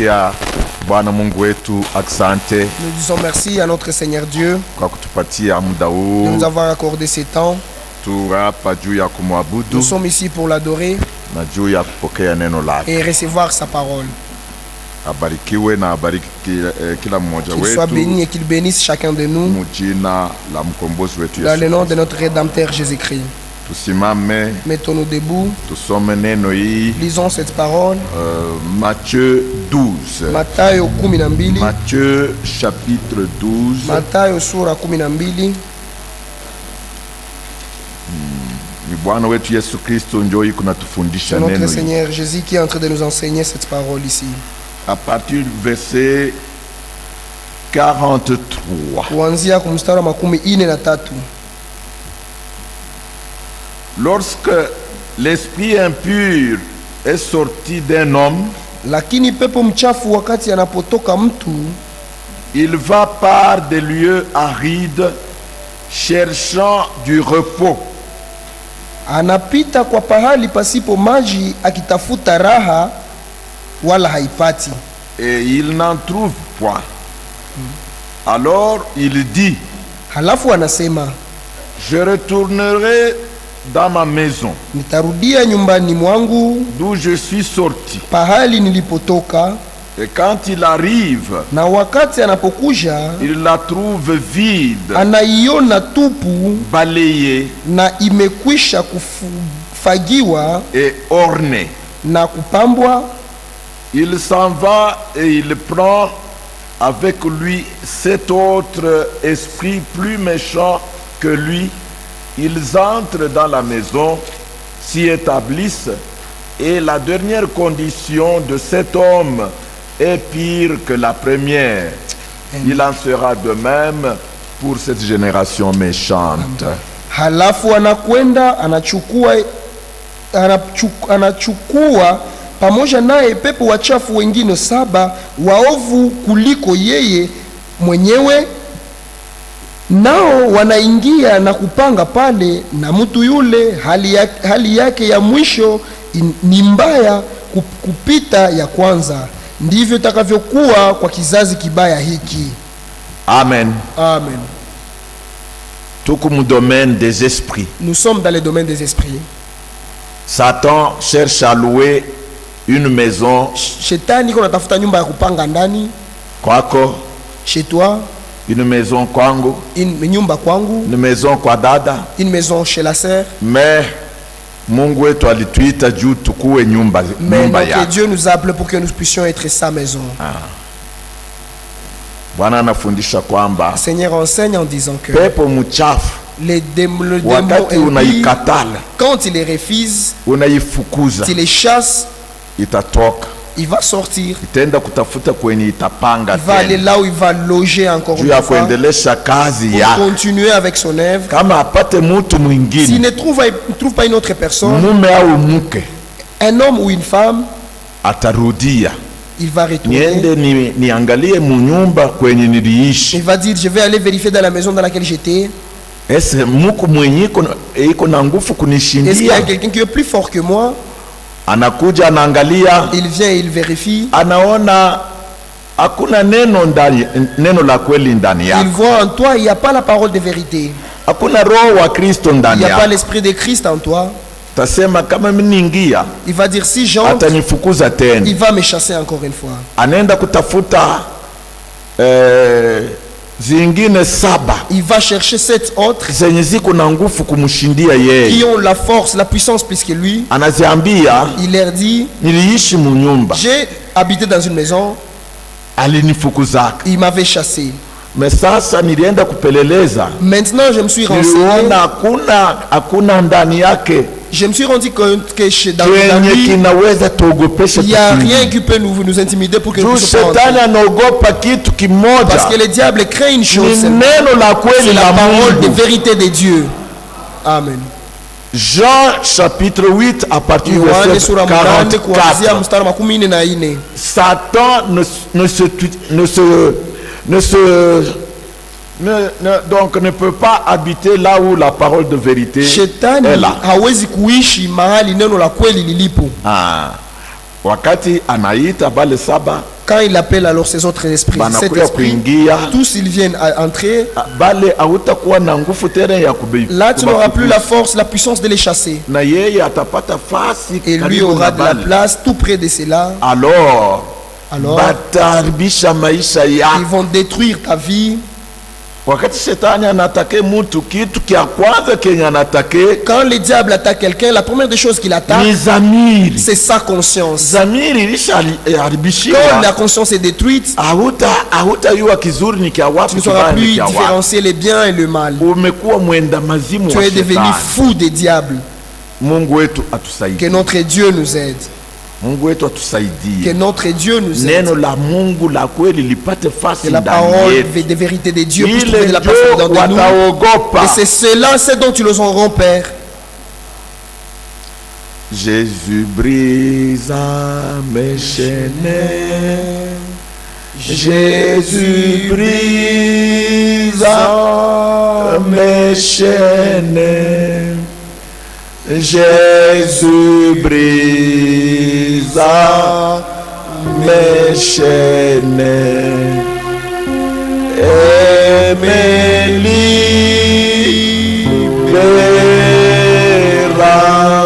tunamtakia Bwana Mungu wetu asante Nous disons merci à notre Seigneur Dieu kwa kutupatia muda de huu. nous avoir accordé ces temps. Tu hapa juu ya Nous kumwabudu sommes ici pour l'adorer na juu ya kupokea neno lake. et recevoir sa parole. Abarikiwe na abariki kila, eh, kila mmoja Qu'il soit wetu béni et qu'il bénisse chacun de nous mujina la mkombozi wetu dans le Yesu. nom de notre Rédempteur Jésus-Christ. Tusimame Mettons-nous debout, tusome neno hii lisons cette parole. uh, Matthieu 12. Mathayo kumi na mbili. Matthieu chapitre 12 Mathayo sura kumi na mbili. ni Bwana wetu Yesu Kristo njoo hii kunatufundisha C'est notre neno hii. Seigneur Jésus qui est en train de nous enseigner cette parole ici. à partir du verset 43. Kuanzia kwa mstari wa makumi ine na tatu. Lorsque l'esprit impur est sorti d'un homme, Lakini pepo mchafu wakati anapotoka mtu il va par des lieux arides cherchant du repos. anapita kwa pahali pasipo maji akitafuta raha wala haipati et il n'en trouve point. Alors il dit, halafu anasema je retournerai dans ma maison, nitarudia nyumbani mwangu d'où je suis sorti. pahali nilipotoka Et quand il arrive, na wakati anapokuja il la trouve vide, anaiona tupu balayée na imekwisha kufagiwa et ornée. na kupambwa Il s'en va et il prend avec lui cet autre esprit plus méchant que lui. Ils entrent dans la maison, s'y établissent, et la dernière condition de cet homme est pire que la première. Il en sera de même pour cette génération méchante. halafu anakwenda anachukua anachu- anachukua pamoja naye pepo wachafu wengine saba waovu kuliko yeye mwenyewe nao wanaingia na kupanga pale na mtu yule hali yake, hali yake ya mwisho in- ni mbaya kup- kupita ya kwanza ndivyo itakavyokuwa kwa kizazi kibaya hiki Amen. amen Tout comme le domaine des esprits. nous sommes dans le domaine des esprits Satan cherche à louer une maison shetani iko natafuta nyumba ya kupanga ndani kwako, chez toi une maison kwangu, une nyumba kwangu une maison kwa dada, une maison chez la sœur mais Mungu wetu alituita juu tukuwe nyumba, mais nyumba notre yake. Dieu nous a appelés pour que nous puissions être sa maison Bwana anafundisha kwamba Seigneur enseigne en disant que pepo mchafu les démons, le démon wakati impie, unaikatala, quand il les refuse unaifukuza, s'il les chasse itatoka il va sortir itaenda kutafuta kwenye itapanga il va aller tena là où il va loger encore juu une ya fois kuendelesha kazi pour yake. continuer avec son œuvre Kama apate mtu s'il mwingine ne trouve, ne trouve pas une autre personne mume au mke, un homme ou une femme atarudia il va retourner niende ni, niangalie munyumba kwenye niliishi il va dire je vais aller vérifier dans la maison dans laquelle j'étais ese muku mwenye iko na- iko na nguvu Est-ce qu'il y a kunishindia quelqu'un qui est plus fort que moi anakuja anaangalia Il vient, il vérifie. anaona hakuna neno ndani neno la kweli ndani Il yako voit en toi, il n'y a pas la parole de vérité. hakuna roho wa kristo Il ndani n'y a pas yako l'esprit de Christ en toi. tasema kama miniingia Il va dire si j'entre, atanifukuza tena il va me chasser encore une fois. anaenda kutafuta eh, zingine saba Il va chercher sept autres zenye ziko na nguvu kumshindia qui yeye ont la force, la puissance plus que lui. anaziambia Il leur dit niliishi munyumba J'ai habité dans une maison, alinifukuzaka il m'avait chassé. me sasa nilienda kupeleleza Maintenant, je me suis renseigné. niliona hakuna hakuna ndani yake Je me suis rendu compte que chez, dans, dans kenye lui, kinaweza tuogopesha il n'y a tukiingia. rien qui peut nous, nous intimider pour que nous juu puissions pas shetani entrer. anaogopa kitu kimoja Parce que le diable craint une ni chose, c'est neno la kweli c'est la la parole de Mungu. vérité de Dieu. Amen. Jean chapitre 8 à partir du yohane verset sura munane kuanzia 44 mstari makumi nne na ine Satan ne, ne se ne se ne se ne- ne- donc ne peut pas habiter là où la parole de vérité shetani est là. hawezi kuishi mahali neno la kweli lilipo Ah. Wakati anaita bale saba Quand il appelle alors ces autres esprits, cet banakuya esprit, kuingia tous ils viennent à entrer. ah, bale hautakuwa na nguvu tena ya kube- Là, tu n'auras plus la kubafukuza. force, la puissance de les chasser. na yeye atapata fasi Et lui karibu aura na de la bale. place tout près de cela. alors Alors, bataharibisha maisha ils yako vont détruire ta vie. wakati shetani anatake mtu kitu kya kwanza kenye anatake Quand le diable attaque quelqu'un, la première des choses qu'il attaque, ni zamiri c'est sa conscience. zamiri Quand ilishaharibishiwa la conscience est détruite, hauta hautayua kizuri ni kya tu wapi ne sauras kibaya ni plus kya wapi différencier le bien et le mal. umekuwa mwenda mazimu Tu wa es devenu shetani fou des diables. mungu wetu Que atusaidie notre Dieu nous aide. mungu wetu Que atusaidie notre Dieu nous aide. neno la mungu la kweli lipate fasi Que la ndani parole yetu des vérités de Dieu puisse ile trouver de la place ndio dans nous. wataogopa Et c'est cela, c'est dont ils auront peur. Jésus brisa mes chaînes. Jésus brisa mes chaînes. Jésus brisa mes chaînes. Et me libera.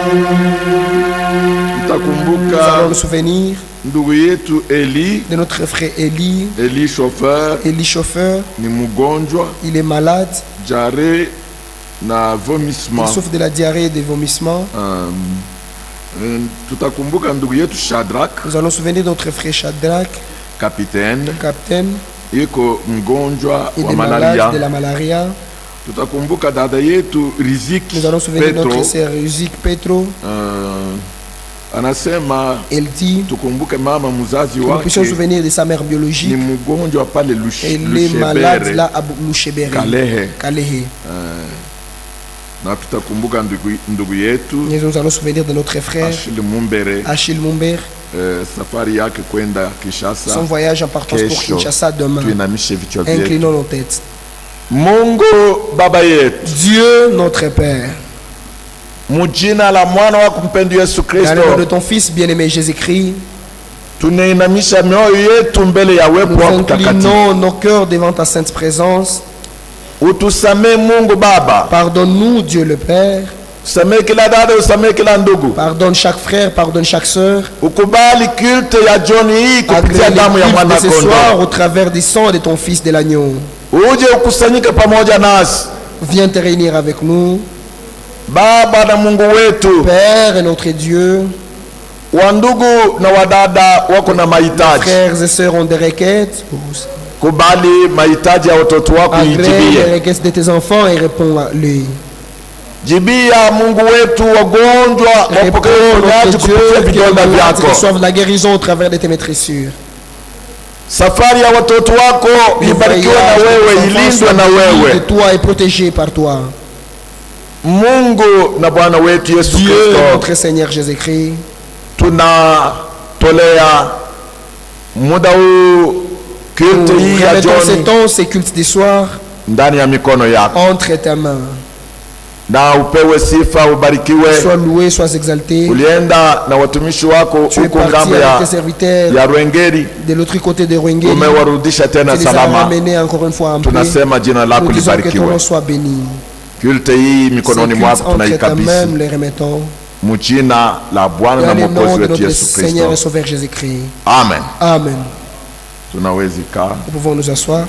Nous Utakumbuka allons nous souvenir ndugu yetu Eli, de notre frère Élie. Eli chauffeur Élie chauffeur, ni mgonjwa il est malade. jare na Il vomissement. souffre de la diarrhée et des vomissements. Um, um, tutakumbuka ndugu yetu Shadrach Nous allons nous souvenir de notre frère Shadrach, kapiteni capitaine. iko mgonjwa Il wa est malade malaria. de la malaria. Tutakumbuka dada yetu Rizik Nous allons nous souvenir de Petro notre sœur Uzik Petro. uh, anasema Elle dit tukumbuke mama mzazi que nous puissions nous wake souvenir de sa mère ni biologique. mgonjwa pale Lush- Elle est malade Lushebere là à Loucheberi. Kalehe. Kalehe. na tutakumbuka ndugu, ndugu yetu Et Nous allons nous souvenir de notre frère Ashili Mumbere Achille Mumbere. eh, safari yake kwenda Son Kinshasa. voyage en partance pour Kesho Kinshasa demain. tuinamishe vichwa vyetu. Inclinons nos têtes. Mungu baba yetu, Dieu notre Père, mujina la mwana wako mpendo Yesu dans le nom de Kristo, ton Fils bien-aimé Jésus-Christ, tunainamisha mioyo yetu mbele ya uwepo nous wako mtakatifu. inclinons nos cœurs devant ta sainte présence. Utusamee Mungu Baba, Pardonne-nous, Dieu le Père. usamee kila dada, usamee kila ndugu, Pardonne chaque frère, pardonne chaque sœur. ukubali kulte ya jioni hii kupitia Agrée damu ya l'équipe mwana de ce soir kondoo, au travers du sang de ton Fils de l'agneau. uje ukusanyike pamoja nasi Viens te réunir avec nous. Baba na Mungu wetu, Père et notre Dieu, wa ndugu na wadada wako na mahitaji, frères et sœurs ont des requêtes. kubali mahitaji ya watoto wako, Agrée les ijibie requêtes de tes enfants et réponds-les. jibia. Mungu wetu, wagonjwa wapokee Réponds, uponyaji notre Dieu, kupitia que les vidonda malades vyako. reçoivent la guérison au travers de tes maîtressures. Safari ya watoto wako Le ibarikiwe voyage na de tes wewe, enfants ilindwe soit na béni de wewe. toi et protégé par toi. Mungu na Bwana wetu Yesu Dieu, Kristo, notre Seigneur Jésus-Christ, tunatolea muda huu kulte nous hii ya remettons ce jioni temps, ces cultes du soir, ndani ya mikono yako, entre tes mains. na upewe sifa, ubarikiwe. Sois loué, sois exalté. Ulienda na watumishi wako Tu es huko parti ngambo avec ya, tes serviteurs ya Rwengeri, de l'autre côté de Rwengeli. umewarudisha Tu tena les as salama. ramenés encore une fois en paix. Tunasema jina lako Nous disons que ton libarikiwe. nom soit béni. Kulte hii Ces mikononi cultes mwako entre tes mains, tunaikabidhi nous les remettons. mjina la Bwana na Dans le nom Mwokozi de wetu notre Yesu Seigneur et Kristo, Sauveur Jésus-Christ. amen. Amen. Tunawezi kaa. Nous pouvons nous asseoir.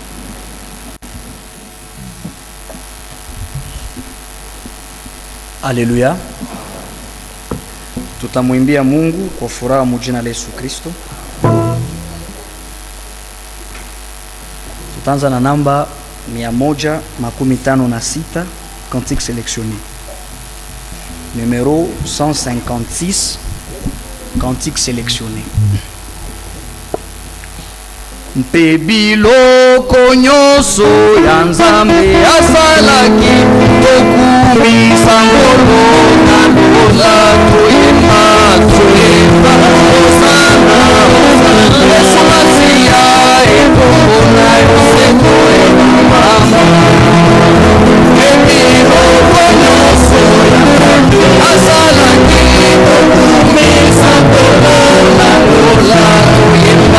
Haleluya. Tutamwimbia Mungu kwa furaha mujina la Yesu Kristo. Tutaanza na namba mia moja makumi tano na sita cantique sélectionné. Numéro 156 cantique sélectionné. mpe biloko nyonso ya nzambe asalaki tokumisa ngolo na lola toyemba toyemba osana yesu masiya ekombo na yo seko emamama mpe biloko nyonso ya nzambe asalaki tokumisa ngolo na lola toyemba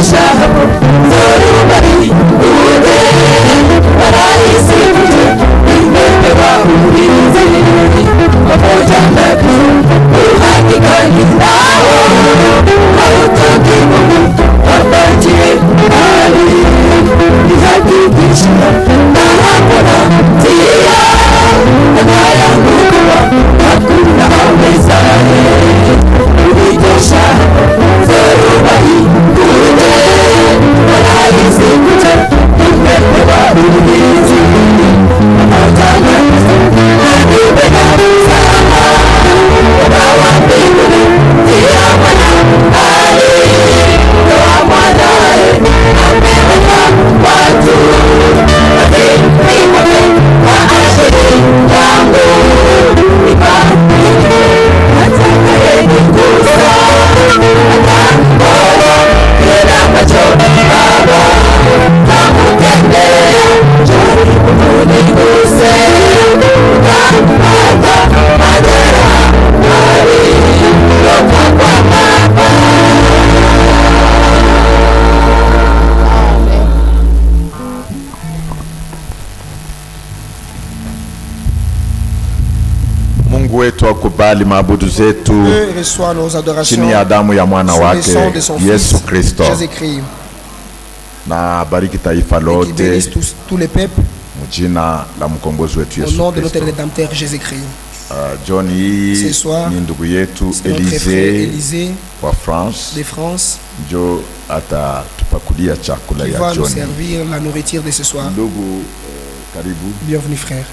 Mungu wetu akubali maabudu zetu Dieu reçoit nos adorations chini ya damu ya mwana sous le wake sang de son Yesu Fils, Kristo, Jésus-Christ. na bariki taifa Et qui lote bénisse tous, tous les peuples mjina la mkombozi wetu au Yesu nom de notre Kristo. Rédempteur Jésus-Christ. Uh, John hii Ce soir, ni ndugu yetu C'est notre frère Elize Élysée wa France, de France njo atatupakulia chakula qui ya va nous John. servir la nourriture de ce soir. Ndugu uh, karibu. Bienvenue frère.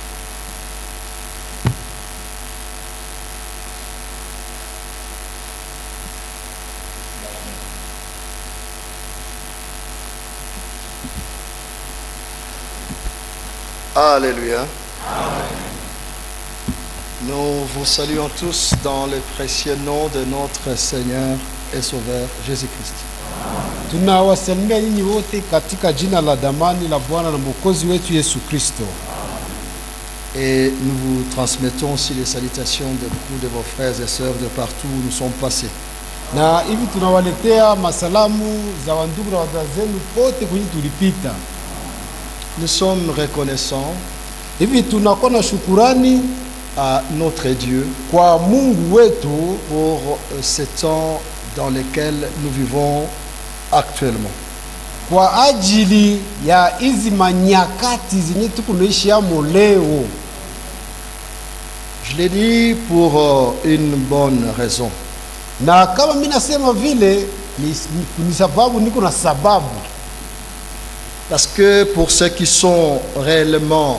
Alléluia. Nous vous saluons tous dans le précieux nom de notre Seigneur et Sauveur Jésus-Christ. Tunawasalimia nyinyi wote katika jina la damani la Bwana na Mwokozi wetu Yesu Kristo. Et nous vous transmettons aussi les salutations de beaucoup de vos frères et sœurs de partout où nous sommes passés. Na hivi tunawaletea masalamu za wandugu na wadada zenu pote kwenye tulipita. Nous sommes reconnaissants Hivi tunakuwa na shukurani à notre Dieu kwa Mungu wetu pour euh, ces temps dans lesquels nous vivons actuellement. kwa ajili ya hizi manyakati zenye tuko naishi amo leo. Je l'ai dit pour euh, une bonne raison. Na kama mimi nasema vile ni, ni, ni sababu niko na sababu Parce que pour ceux qui sont réellement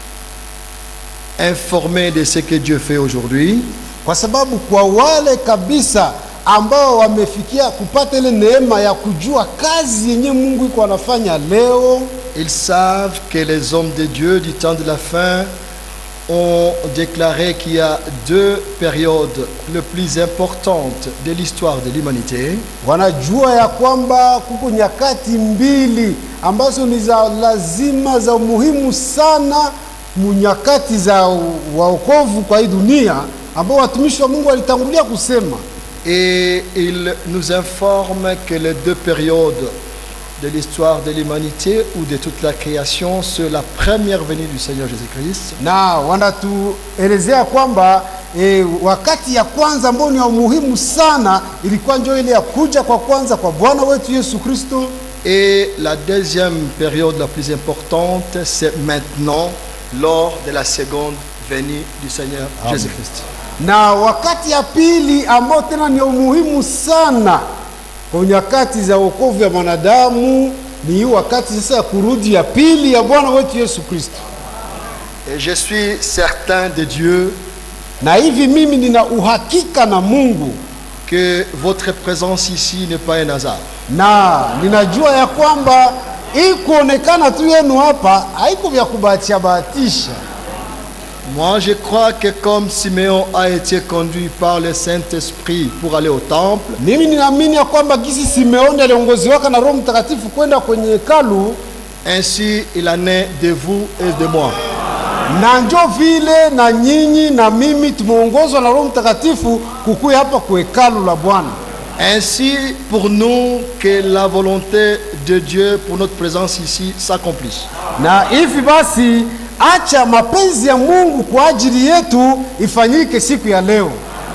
informés de ce que Dieu fait aujourd'hui, kwa sababu kwa wale kabisa ambao wamefikia kupata ile neema ya kujua kazi yenye Mungu iko anafanya leo, ils savent que les hommes de Dieu du temps de la fin ont déclaré qu'il y a deux périodes les plus importantes de l'histoire de l'humanité. wanajua ya kwamba kuko nyakati mbili ambazo ni za lazima za umuhimu sana mu nyakati za u- waokovu kwa hii dunia, ambao watumishi wa Mungu walitangulia kusema Et il nous informe que les deux périodes de l'histoire de l'humanité ou de toute la création, c'est la première venue du Seigneur Jésus-Christ na wanatuelezea kwamba e, wakati ya kwanza ambao ni ya umuhimu sana ilikuwa ndio ile ya kuja kwa kwanza kwa Bwana wetu Yesu Kristo, Et la deuxième période la plus importante, c'est maintenant, lors de la seconde venue du Seigneur Jésus-Christ. na wakati ya pili ambao tena ni ya umuhimu sana kwa nyakati za wokovu ya mwanadamu ni hii wakati sasa ya kurudi ya pili ya Bwana wetu Yesu Kristo. Et je suis certain de Dieu Na hivi mimi nina uhakika na Mungu que votre présence ici n'est pas un hasard. na ninajua ya kwamba hii kuonekana tu yenu hapa haiko vya kubahatisha bahatisha. Moi, je crois que comme Siméon a été conduit par le Saint-Esprit pour aller au temple, Mimi ninaamini ya kwamba gisi Simeoni aliongoziwaka na Roho Mtakatifu kwenda kwenye hekalu, ainsi il en est de vous et de moi. na njo vile na nyinyi na mimi tumeongozwa na Roho Mtakatifu kukuya hapa kwa hekalu la Bwana. Ainsi, pour nous, que la volonté de Dieu pour notre présence ici s'accomplisse. na hivi basi acha mapenzi ya mungu kwa ajili yetu ifanyike siku ya leo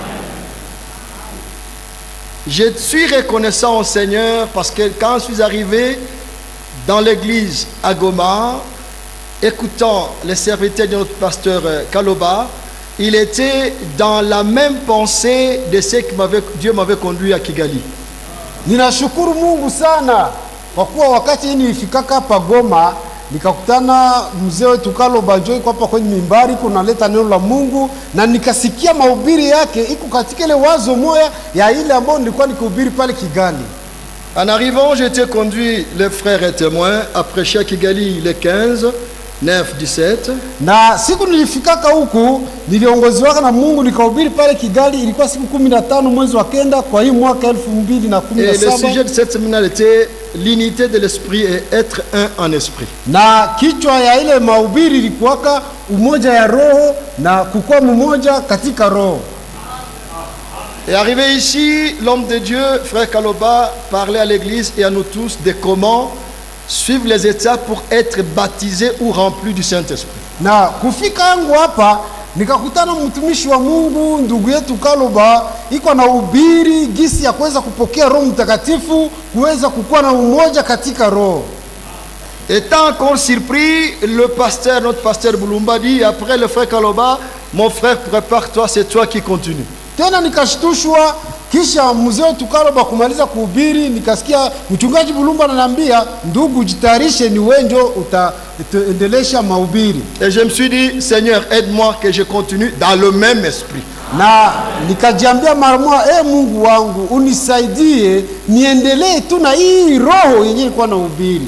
Je suis reconnaissant au Seigneur parce que quand je suis arrivé dans l'église à Goma, écoutant les serviteurs de notre pasteur euh, Kaloba, il était dans la même pensée de ce que m'avait- Dieu m'avait conduit à Kigali. ninashukuru mungu sana kwa kuwa wakati hii nilifikaka hapa goma nikakutana mzee wetu kaloba njo iko hapa kwenye mimbari iko naleta neno la mungu na nikasikia mahubiri yake iko katika ile wazo moya ya ile ambayo nilikuwa nikihubiri pale kigali En arrivant, j'ai été conduit, les frères et témoins, à prêcher à Kigali les 15, 9, 17. na siku nilifikaka huku niliongoziwaka na mungu nikahubiri pale kigali ilikuwa siku kumi na tano mwezi wa kenda kwa hii mwaka elfu mbili na kumi Et na le saba sujet de cette séminaire était l'unité de l'esprit et être un en esprit. na kichwa ya ile mahubiri ilikuwaka umoja ya roho na kukuwa mmoja katika roho Et arrivé ici, l'homme de Dieu, frère Kaloba, parlait à l'église et à nous tous de comment suivre les étapes pour être baptisé ou rempli du Saint-Esprit. na kufika yangu hapa nikakutana mtumishi wa mungu ndugu yetu kaloba iko na ubiri gisi ya kuweza kupokea roho mtakatifu kuweza kukuwa na umoja katika roho Étant encore surpris, le pasteur, notre pasteur Boulumba dit, après le frère Kaloba, mon frère, prépare-toi, c'est toi qui continue. tena nikashtushwa kisha mzee wetu kaloba kumaliza kuhubiri nikasikia mchungaji bulumba ananiambia ndugu jitayarishe ni wenjo utaendelesha mahubiri Et je me suis dit, Seigneur, aide-moi que je continue dans le même esprit. na nikajiambia mara moja e mungu wangu unisaidie niendelee tu na hii roho yenye ilikuwa na ubiri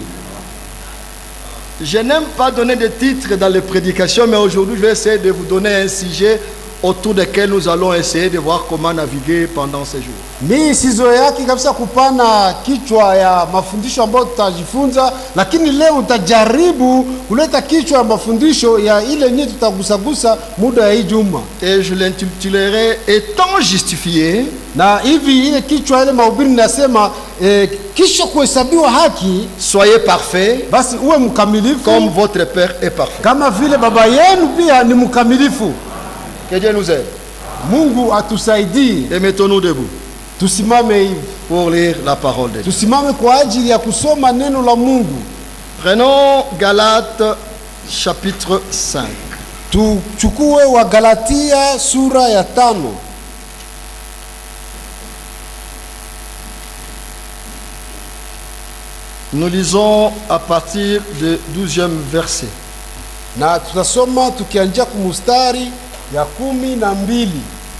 Je n'aime pas donner de titres dans les prédications, mais aujourd'hui, je vais essayer de vous donner un sujet autour duquel nous allons essayer de voir comment naviguer pendant ces jours. mi sizoeaki kabisa kupana kichwa ya mafundisho ambayo tutajifunza lakini leo utajaribu kuleta kichwa ya mafundisho ya ile yenyewe tutagusagusa muda ya hii juma Et je l'intitulerai Étant justifié, na hivi ile kichwa ile mahubiri nasema eh, kisha kuhesabiwa haki soyez parfaits basi uwe mkamilifu comme votre Père est parfait. kama vile baba yenu pia ni mkamilifu Que Dieu nous aide. mungu atusaidie Et mettons-nous debout tusimame hivi pour lire la parole de Dieu. tusimame kwa ajili ya kusoma neno la mungu Prenons Galates chapitre 5. tuchukue wa galatia sura ya tano Nous lisons à partir du 12e verset. na tutasoma tukianjia kumustari ya kumi na mbili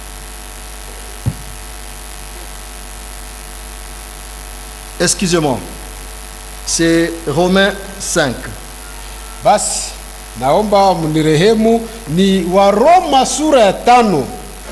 Excusez-moi. C'est Romains 5. basi naomba mnirehemu ni waroma sura ya tano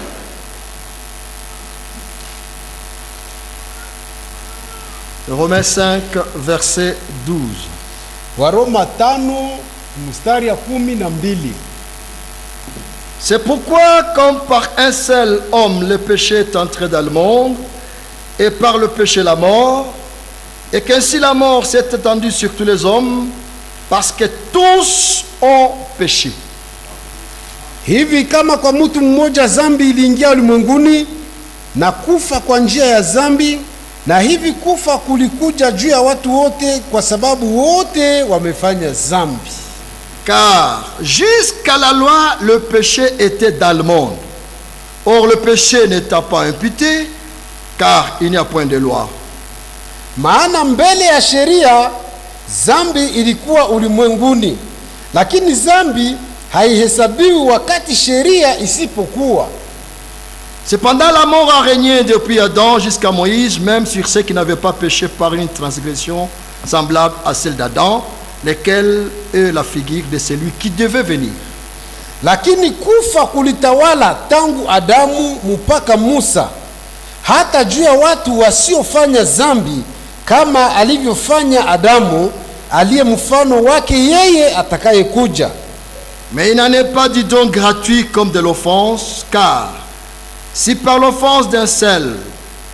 Romains 5, verset 12. waroma tano mstari ya kumi na mbili C'est pourquoi, comme par un seul homme le péché est entré dans le monde, et par le péché la mort, et qu'ainsi la mort s'est étendue sur tous les hommes, parce que tous ont péché. hivi kama kwa mtu mmoja zambi iliingia ulimwenguni na kufa kwa njia ya zambi na hivi kufa kulikuja juu ya watu wote kwa sababu wote wamefanya zambi Car jusqu'à la loi, le péché était dans le monde. Or, le péché n'étant pas imputé, car il n'y a point de loi. maana mbele ya sheria zambi ilikuwa ulimwenguni lakini zambi haihesabiwi wakati sheria isipokuwa Cependant, la mort a régné depuis Adam jusqu'à Moïse, même sur ceux qui n'avaient pas péché par une transgression semblable à celle d'Adam, lesquels est la figure de celui qui devait venir. lakini kufa kulitawala tangu adamu mpaka musa hata juu ya watu wasiofanya zambi kama alivyofanya adamu aliye mfano wake yeye atakayekuja Mais il n'en est pas du don gratuit comme de l'offense, car si par l'offense d'un seul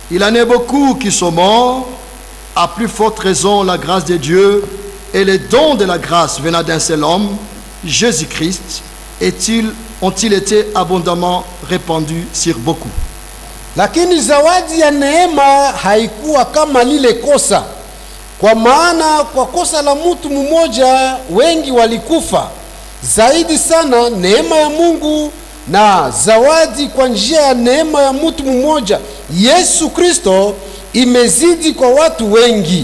Il en est beaucoup qui sont morts, à plus forte raison la grâce de Dieu et les dons de la grâce venant d'un seul homme, Jésus-Christ, est-il- ont-ils été abondamment répandus sur beaucoup. lakini zawadi ya neema haikuwa kama lile kosa kwa maana kwa kosa la mtu mmoja wengi walikufa zaidi sana neema ya mungu na zawadi kwa njia ya neema ya mtu mmoja yesu kristo imezidi kwa watu wengi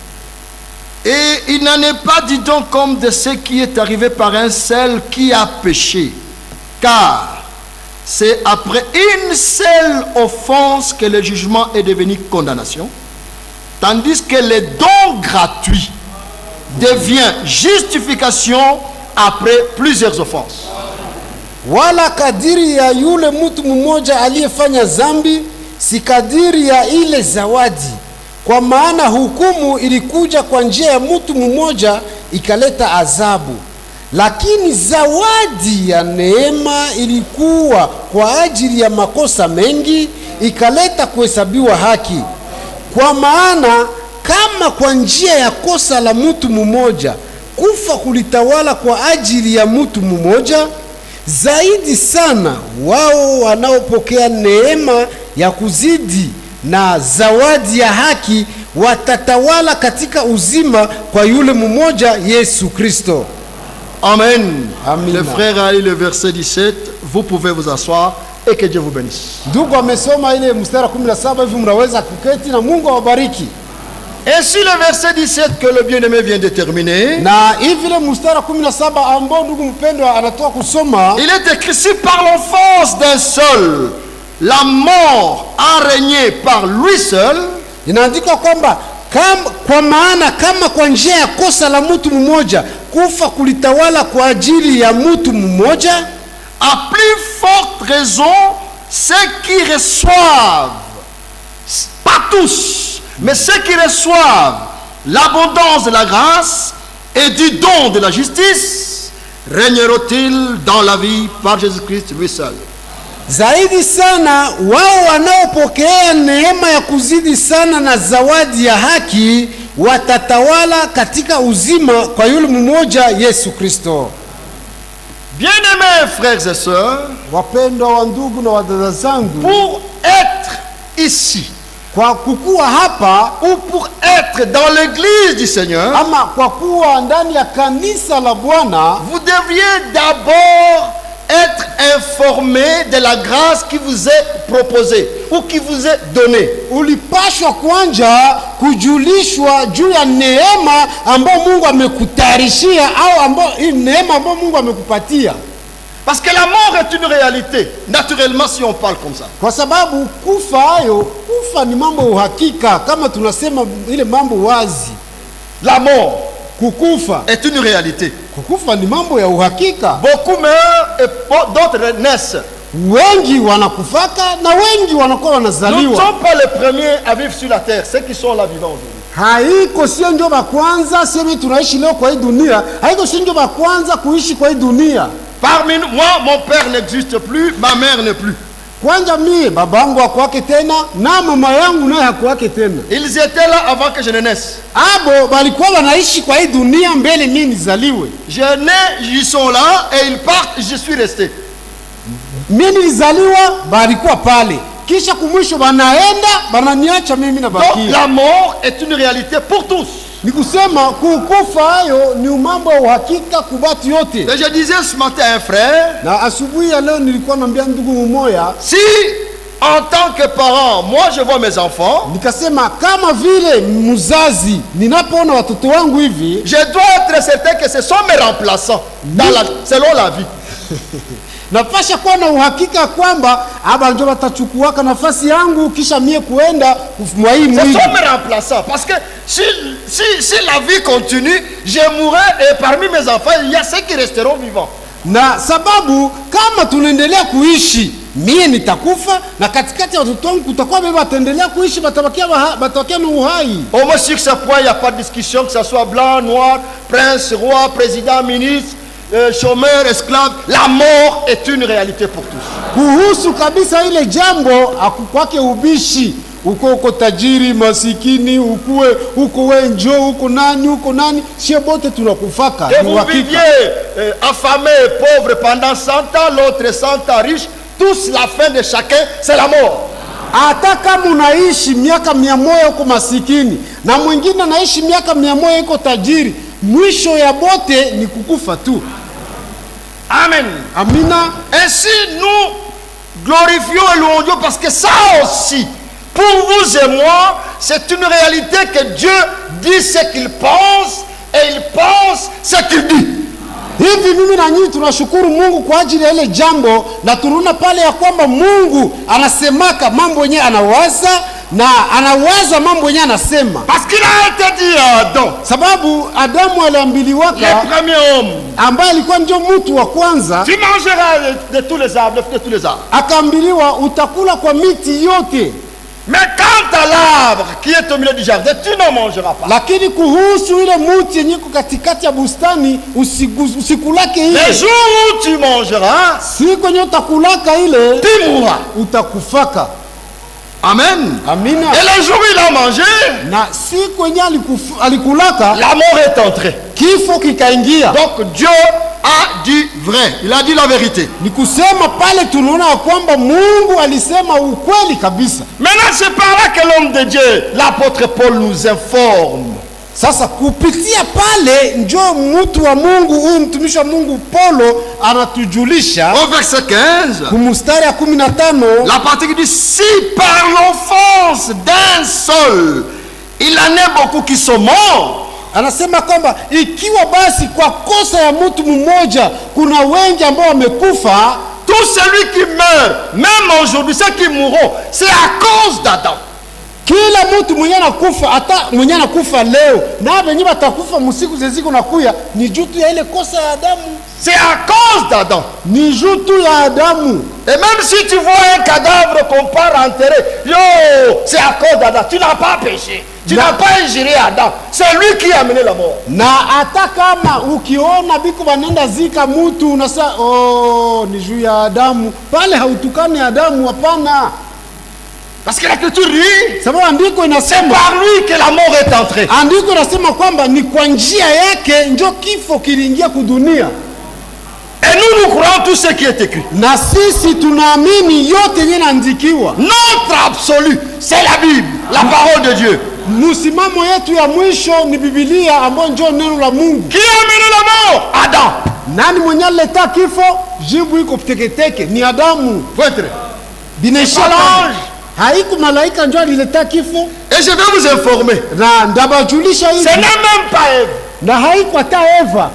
Et il n'en est pas, dit donc, comme de ce qui est arrivé par un seul qui a péché. Car c'est après une seule offense que le jugement est devenu condamnation, tandis que le don gratuit devient justification après plusieurs offenses. wala kadiri ya yule mtu mmoja aliyefanya zambi si kadiri ya ile zawadi kwa maana hukumu ilikuja kwa njia ya mtu mmoja ikaleta adhabu lakini zawadi ya neema ilikuwa kwa ajili ya makosa mengi ikaleta kuhesabiwa haki kwa maana kama kwa njia ya kosa la mtu mmoja kufa kulitawala kwa ajili ya mtu mmoja zaidi sana wao wanaopokea neema ya kuzidi na zawadi ya haki watatawala katika uzima kwa yule mmoja Yesu Kristo. Amen. Amen. Le frère a lu le verset 17. Vous pouvez vous asseoir et que Dieu vous bénisse. Ndugu amesoma ile mstari wa 17 hivi, mnaweza kuketi na Mungu awabariki. Ainsi le verset 17 que le bien-aimé vient de terminer, Na hivi ile mstari wa 17 ambao ndugu mpendwa anatoka kusoma il est écrit si par l'offense d'un seul, la mort a régné par lui seul, inaandikwa kwamba kam, kwa maana kama kwa njia ya kosa la mtu mmoja kufa kulitawala kwa ajili ya mtu mmoja à plus forte raison, ceux qui reçoivent, pas tous, mais ceux qui reçoivent l'abondance de la grâce et du don de la justice, régneront-ils dans la vie par Jésus-Christ lui seul. zaidi sana wao wanaopokea neema ya kuzidi sana na zawadi ya haki watatawala katika uzima kwa yule mmoja Yesu Kristo. Bien-aimés frères et sœurs, Wapendwa wa ndugu na wadada zangu, pour être ici kwa kukuwa hapa ou pour être dans l'église du Seigneur, ama kwa kuwa ndani ya kanisa la Bwana vous devriez d'abord être informé de la grâce qui vous est proposée ou qui vous est donnée. ulipashwa kwanza kujulishwa juu ya neema ambayo Mungu amekutayarishia au ambayo hii neema ambayo Mungu amekupatia, Parce que la mort est une réalité, naturellement si on parle comme ça. kwa sababu kufa hayo, kufa ni mambo ya uhakika, kama tunasema ile mambo wazi. La mort Kukufa, est une réalité. kukufa ni mambo ya uhakika. Beaucoup meurent et po- d'autres naissent. Wengi wanakufaka na wengi wanakuwa Nous ne wanazaliwa. sommes pas les premiers à vivre sur la terre, ceux qui sont là vivants aujourd'hui. haiko sio ndio ba kwanza sisi tunaishi leo kwa hii dunia, haiko sio ndio ba kwanza kuishi kwa hii dunia. Parmi nous, moi, mon père n'existe plus, ma mère n'est plus. Kwanza mie baba yangu hakuwake tena na mama yangu naye hakuwake tena, Ils étaient là avant que je ne naisse. abo balikuwa wanaishi kwa hii dunia mbele mie nizaliwe. Je nais, ils sont là et ils partent, je suis resté. Mie nilizaliwa balikuwa pale, kisha kumwisho banaenda bananiacha mimi Donc nabakia. la mort est une réalité pour tous. Ni kusema kukufa hayo ni mambo ya uhakika kubatu yote. Et je disais ce matin à un frère, Na asubuhi ya leo nilikuwa naambia ndugu mmoja si en tant que parent, moi je vois mes enfants, nikasema kama vile mzazi ninapoona watoto wangu hivi je dois être certain que ce sont mes remplaçants dans la, selon la vie. napasha kuwa na uhakika kwamba aba njo watachukuaka nafasi yangu kisha mie kuenda mwa hii Ce mwili sont mes remplaçants. Parce que si, si, si la vie continue, je mourrai et parmi mes enfants, il y a ceux qui resteront vivants. na sababu kama tunaendelea kuishi mie nitakufa na katikati ya watoto wangu kutakuwa bebe wataendelea kuishi batabakia baha- batabakia na uhai Au moins sur ce point, il n'y a pas de discussion, que ce soit blanc, noir, prince, roi, président, ministre, euh, chômeur, esclave. La mort est une réalité pour tous. kuhusu kabisa ile jambo akukwake ubishi uko uko tajiri masikini, ukuwe uko we njo uko nani uko nani, sie bote tunakufaka. Que Ni vous uhakika. viviez euh, affamé et pauvre pendant 100 ans, l'autre 100 ans riche, tous la fin de chacun, c'est la mort. hata kama unaishi miaka mia moja huko masikini na mwingine anaishi miaka mia moja iko tajiri, mwisho ya bote ni kukufa tu. Amen. Amina. Ainsi, nous glorifions et louons Dieu parce que ça aussi, pour vous et moi, c'est une réalité que Dieu dit ce qu'il pense et il pense ce qu'il dit. Hivi mimi na nyinyi tunashukuru Mungu kwa ajili ya ile jambo, na tunaona pale ya kwamba Mungu anasemaka mambo yenyewe anawaza na anawaza mambo yenyewe anasema, Parce qu'il a été dit à Adam, sababu Adamu le aliambiliwaka, premier homme, ambaye alikuwa ndio mtu wa kwanza, tu mangeras de, de tous les arbres, de, de tous les arbres. akaambiliwa utakula kwa miti yote, Mais quant à l'arbre qui est au milieu du jardin, tu n'en mangeras pas. lakini kuhusu ile muti yenye iko katikati ya bustani usigu- usikulake Les ile jours où tu mangeras, siku yenye utakulaka ile tu mourras. utakufaka. Amen. Amina. Et le jour où il a mangé, Na siku yenye alikufu- alikulaka la mort est entrée. kifo kikaingia. Donc Dieu a dit vrai. Il a dit la vérité. Ni kusema pale tunaona ya kwamba Mungu alisema ukweli kabisa. Maintenant, c'est par là que l'homme de Dieu, l'apôtre Paul, nous informe. Sasa kupitia pale njo mtu wa Mungu huyu mtumishi wa Mungu Paulo anatujulisha Au verset 15, kumustari ya kumi na tano la partie qui dit Si par l'offense d'un seul, il en est beaucoup qui sont morts, anasema kwamba ikiwa basi kwa kosa ya mtu mmoja kuna wengi ambao wamekufa, tout celui qui meurt, même aujourd'hui, ceux qui mourront, c'est à cause d'Adam. kila mtu mwenye anakufa, hata mwenye anakufa leo na wenye watakufa msiku zeziko nakuya, ni juu tu ya ile kosa ya Adamu, C'est à cause d'Adam. ni juu tu ya Adamu. Et même si tu vois un cadavre qu'on part enterrer, yo, c'est à cause d'Adam. Tu n'as pas péché. Tu Non. n'as pas ingéré Adam. C'est lui qui a amené la mort. na hata kama ukiona biko banenda zika mutu unasa oh, ni juu ya Adamu, pale hautukani Adamu, hapana, Parce que l'écriture dit, sababu andiko c'est inasema par lui que la mort est entrée. andiko inasema kwamba ni kwa njia yake njo kifo kiliingia kudunia, Et nous, nous croyons tout ce qui est écrit. na sisi tunaamini yote yenye naandikiwa. Notre absolu, c'est la Bible, la parole de Dieu. Msimamo yetu ya mwisho ni Biblia ambayo njo neno la Mungu. Qui a amené la mort Adam. Nani mwenye alileta kifo? Jibu iko teketeke, ni Adamu. Pointre. Binaisha Pas l'ange. haiku malaika njo alileta kifo, Et je vais vous informer. na ndabajulisha Ce hivi n'est même pas Ève. na haiko hata Eva.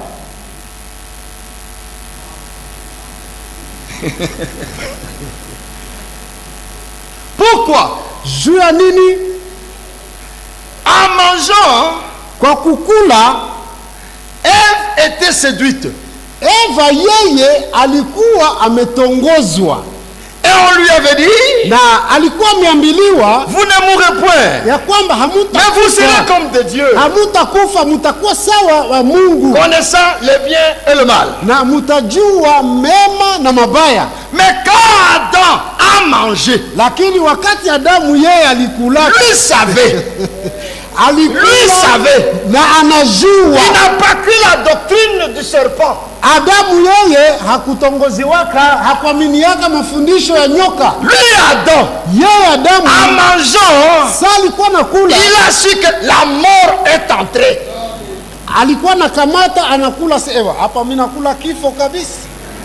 Pourquoi Juu ya nini? En mangeant, Kwa kukula, Ève était séduite. Eva yeye alikuwa ametongozwa Et on lui avait dit, na alikuwa ameambiliwa vous ne mourrez point. ya kwamba Mais vous serez hamutakufa, comme des dieux, hamutakufa, mutakuwa sawa wa Mungu connaissant le bien et le mal. na mutajua mema na mabaya. Mais quand Adam a mangé, Lakini wakati Adamu yeye alikula, lui savait, alikula lui savait, na anajua il n'a pas cru la doctrine du serpent. Adamu yeye hakutongoziwaka, hakuaminiaka mafundisho ya nyoka. Lui, Adam, Yeye Adamu en mangeant, sa alikuwa nakula, il a su que la mort est entrée. alikuwa nakamata anakula, sewa hapa, mimi nakula kifo kabisa,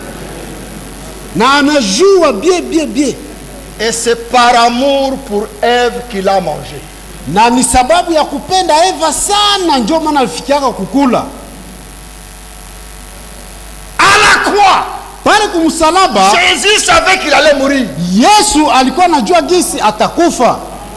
na anajua bie bie bie, Et c'est par amour pour Ève qu'il a mangé. na ni sababu ya kupenda Eva sana, ndio maana alifikiaka kukula À la croix, pale kumsalaba. Jésus savait qu'il allait mourir. Yesu alikuwa anajua gisi atakufa,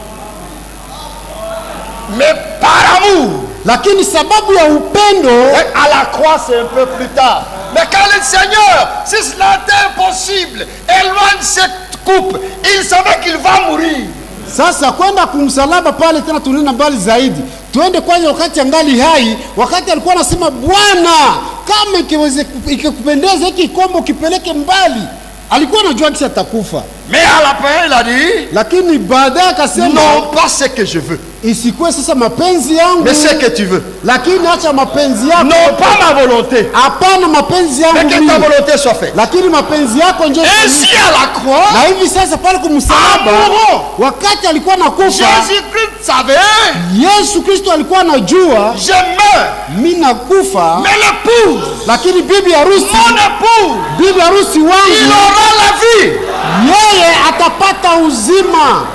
Mais par amour, lakini sababu ya upendo Et à la croix, c'est un peu plus tard. Mais quand le Seigneur, si cela était impossible, éloigne cette coupe, il savait qu'il va mourir. Sasa kwenda kumsalaba pale tena, tunaenda mbali zaidi, tuende kwanza wakati angali hai, wakati alikuwa anasema Bwana, kama ikiweze ikikupendeza hiki kikombe ukipeleke mbali. Alikuwa anajua kisi atakufa, Mais à la fin, il a dit, lakini baadaye akasema non pas ce que je veux, isikuwe sasa mapenzi yangu mais ce que tu veux. lakini acha mapenzi yako Non pas ma volonté, hapana mapenzi mais yangu que ta mimi. volonté soit faite. lakini mapenzi yako njo Ainsi à la croix, na hivi sasa pale kumsalaba Amoureux. wakati alikuwa nakufa Jésus-Christ savait, yesu kristo alikuwa anajua je meurs, mi nakufa mais l'épouse, lakini bibi harusi mon épouse, bibi harusi il wangu aura la vie. yeye atapata uzima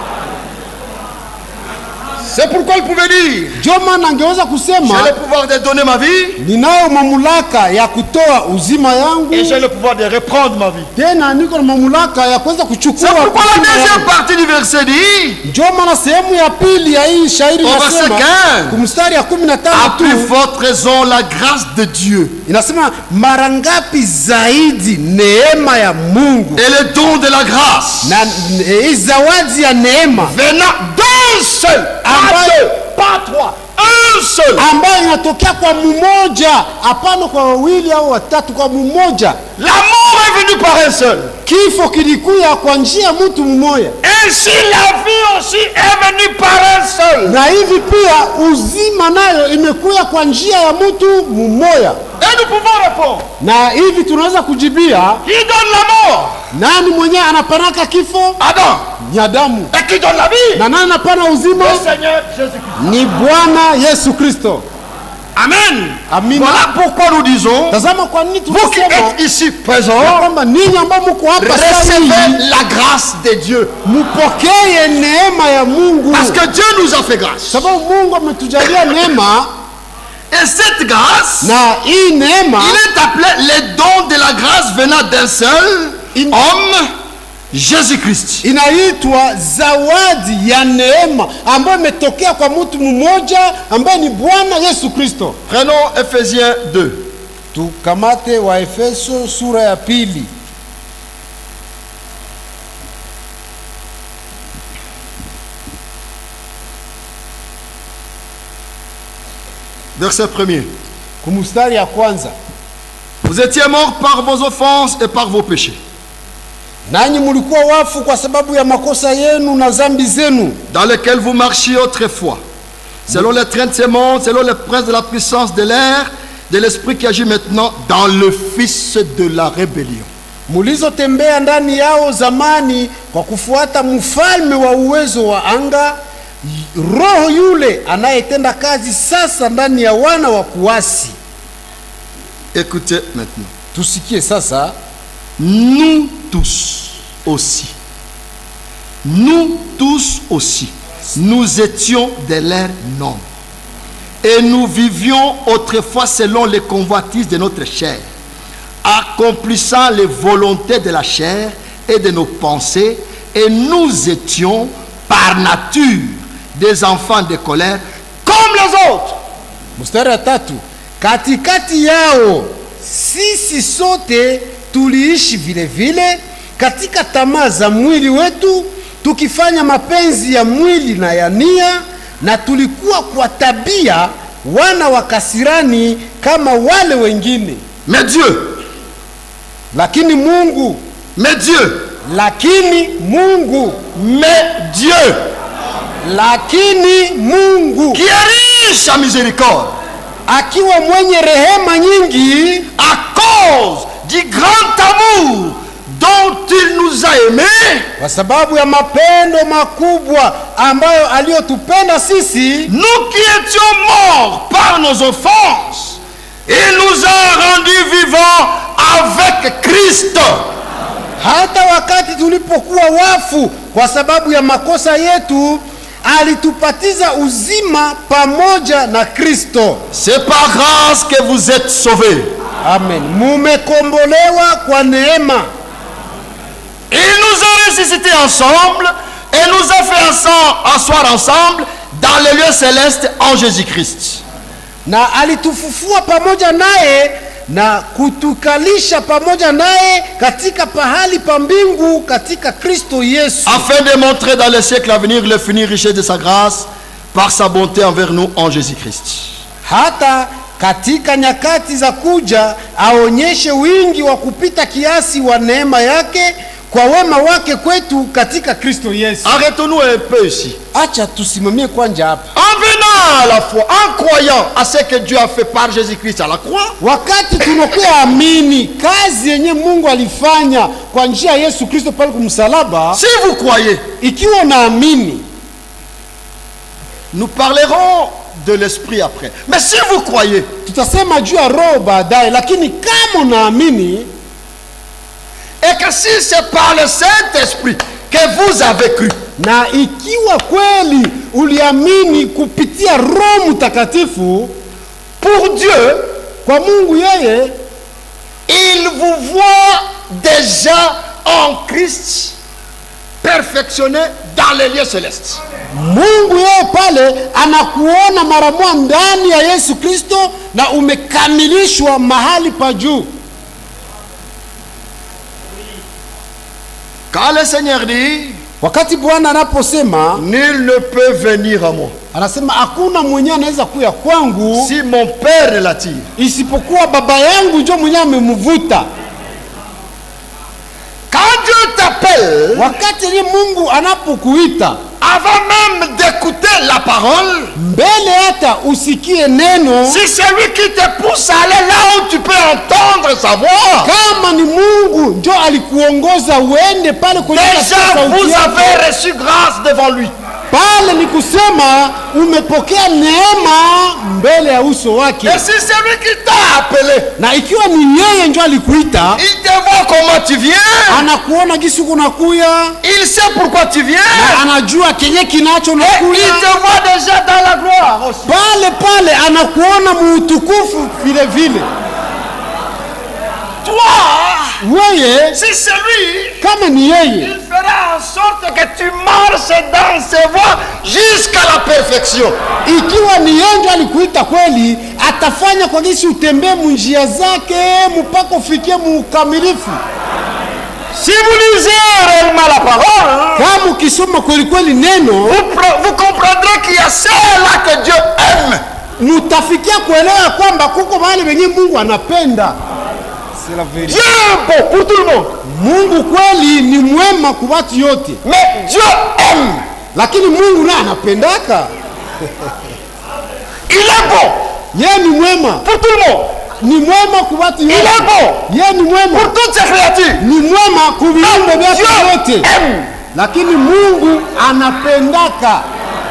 C'est pourquoi il pouvait dire, ndio maana angeweza j'ai kusema le pouvoir de donner ma vie ninayo mamlaka ya kutoa uzima yangu et j'ai le pouvoir de reprendre ma vie. tena niko na mamlaka ya kuweza kuchukua C'est pourquoi la uzima deuxième yangu. partie du verset dit, ndio maana sehemu ya pili ya hii shairi Au verset inasema 15. kumstari ya kumi na à tano tu plus forte raison la grâce de Dieu inasema mara ngapi zaidi neema ya mungu et le don de la grâce na eh, hii zawadi ya neema venant d'un seul, pas Ambayo- deux, pas trois, un seul, ambayo inatokea kwa mmoja hapana kwa wawili au watatu kwa mmoja la mort est venue par un seul. kifo kilikuya kwa njia ya mtu mmoja Ainsi la vie aussi est venue par un seul. na hivi pia uzima nayo imekuya kwa njia ya mtu mmoja Et nous pouvons répondre, na hivi tunaweza kujibia qui donne la mort nani mwenyewe anapanaka kifo Adam. ni adamu Et qui donne la vie na nani anapana uzima Le Seigneur Jésus-Christ. ni bwana yesu kristo Amen. Amina. Voilà pourquoi nous disons, tazama kwa nini vous qui tunasema êtes ici ya présents, kwamba ninyi ambao mko hapa sasa recevez hivi la grâce de Dieu. mpokee neema ya mungu Parce que Dieu nous a fait grâce. sababu mungu ametujalia neema Et cette grâce, na hii neema il est appelé les dons de la grâce venant d'un seul In- homme, Jésus-Christ. inaitwa zawadi ya neema ambayo imetokea kwa mtu mmoja ambaye ni bwana yesu kristo Prenons Ephésiens 2. tukamate waefeso sura ya pili Verset 1er. kumustari ya kwanza Vous étiez morts par vos offenses et par vos péchés, nanyi mulikuwa wafu kwa sababu ya makosa yenu na zambi zenu dans lesquels vous marchiez autrefois, selon les trains de ces mondes, selon les princes de la puissance de l'air, de l'esprit qui agit maintenant dans le fils de la rébellion. mulizotembea ndani yao zamani kwa kufuata mfalme wa uwezo wa anga roho yule anayetenda kazi sasa ndani ya wana wa kuasi Écoutez maintenant. tusikie sasa Nous tous aussi, nous tous aussi, nous étions de l'air nombre. Et nous vivions autrefois selon les convoitises de notre chair, accomplissant les volontés de la chair et de nos pensées, et nous étions par nature des enfants de colère comme les autres. mstari wa tatu katikati yao sisi sote tuliishi vile vile katika tamaa za mwili wetu tukifanya mapenzi ya mwili na ya nia na tulikuwa kwa tabia wana wa kasirani kama wale wengine Mais Dieu, lakini mungu mais Dieu, lakini mungu mais Dieu, lakini mungu qui est riche en miséricorde, akiwa mwenye rehema nyingi à cause du grand amour dont il nous a aimés, kwa sababu ya mapendo makubwa ambayo aliyotupenda sisi nous qui étions morts par nos offenses, il nous a rendus vivants avec Christ. hata wakati tulipokuwa wafu kwa sababu ya makosa yetu alitupatiza uzima pamoja na kristo C'est par grâce que vous êtes sauvés. amen mumekombolewa kwa neema Il nous a ressuscités ensemble et nous a fait ensemble, asseoir ensemble dans les lieux célestes en Jésus-Christ. na alitufufua pamoja naye na kutukalisha pamoja naye katika pahali pa mbingu katika kristo yesu afin de montrer dans les siècles à venir l'infinie richesse de sa grâce par sa bonté envers nous en Jésus-Christ. hata katika nyakati za kuja aonyeshe wingi wa kupita kiasi wa neema yake kwa wema wake kwetu katika Kristo Yesu. Arrêtons-nous un peu ici. Acha tusimamie kwanja hapa. En venant à la foi, en croyant à ce que Dieu a fait par Jésus-Christ à la croix, Wakati tunakuwa amini kazi yenye Mungu alifanya kwa njia ya Yesu Kristo pale kumsalaba, si vous croyez, ikiwa unaamini, nous parlerons de l'esprit après. Mais si vous croyez, tutasema juu ya roho baadaye, lakini kama unaamini et que si c'est par le Saint-Esprit que vous avez cru, na ikiwa kweli uliamini kupitia Roho Mtakatifu, pour Dieu, kwa Mungu yeye il vous voit déjà en Christ perfectionné dans les lieux célestes. Mungu yeye pale anakuona mara moja ndani ya Yesu Kristo na umekamilishwa mahali pa juu. Quand le Seigneur dit, Wakati Bwana anaposema, nul ne peut venir à moi anasema hakuna mwenye anaweza kuya kwangu si mon Père ne l'attire. isipokuwa baba yangu njo mwenye amemvuta. Quand Dieu t'appelle, Wakati ni Mungu anapokuita avant même d'écouter la parole, mbele, hata usikie neno, si c'est lui qui te pousse à aller là où tu peux entendre sa voix, kama ni Mungu njo alikuongoza uende pale kwenye déjà sauti vous yake. avez reçu grâce devant lui. pale ni kusema umepokea neema mbele ya uso wake, Et si c'est lui qui t'a appelé, na ikiwa ni yeye njo alikuita, il te voit comment tu viens, anakuona gisi kunakuya il sait pourquoi tu viens, na anajua kenye kinacho et il nakuya te voit déjà dans la gloire aussi. pale pale, anakuona muutukufu vile vile. Toi, Weye si c'est lui, kama ni yeye, il fera en sorte que tu marches dans ses voies jusqu'à la perfection. ikiwa ni yeye njo alikuita kweli, atafanya kwa gisi utembee munjia zake mpaka ufikie muukamilifu. Si vous lisez réellement la parole, Kama ukisoma kweli kweli neno vous, pre- vous comprendrez qu'il y a ceux-là que Dieu aime. mutafikia kuelewa kwamba kuko mahali wenye Mungu anapenda. Dieu est bon pour tout le monde. Mungu kweli ni mwema kwa watu yote, Mais Dieu aime. lakini Mungu naye anapendaka. Il est bon Yeye ni mwema, pour tout le monde. ni mwema kwa watu Il est yote. bon Yeye ni mwema, pour toutes ses créatures. ni mwema kwa viumbe vyake Dieu vyote, aime. lakini Mungu anapendaka.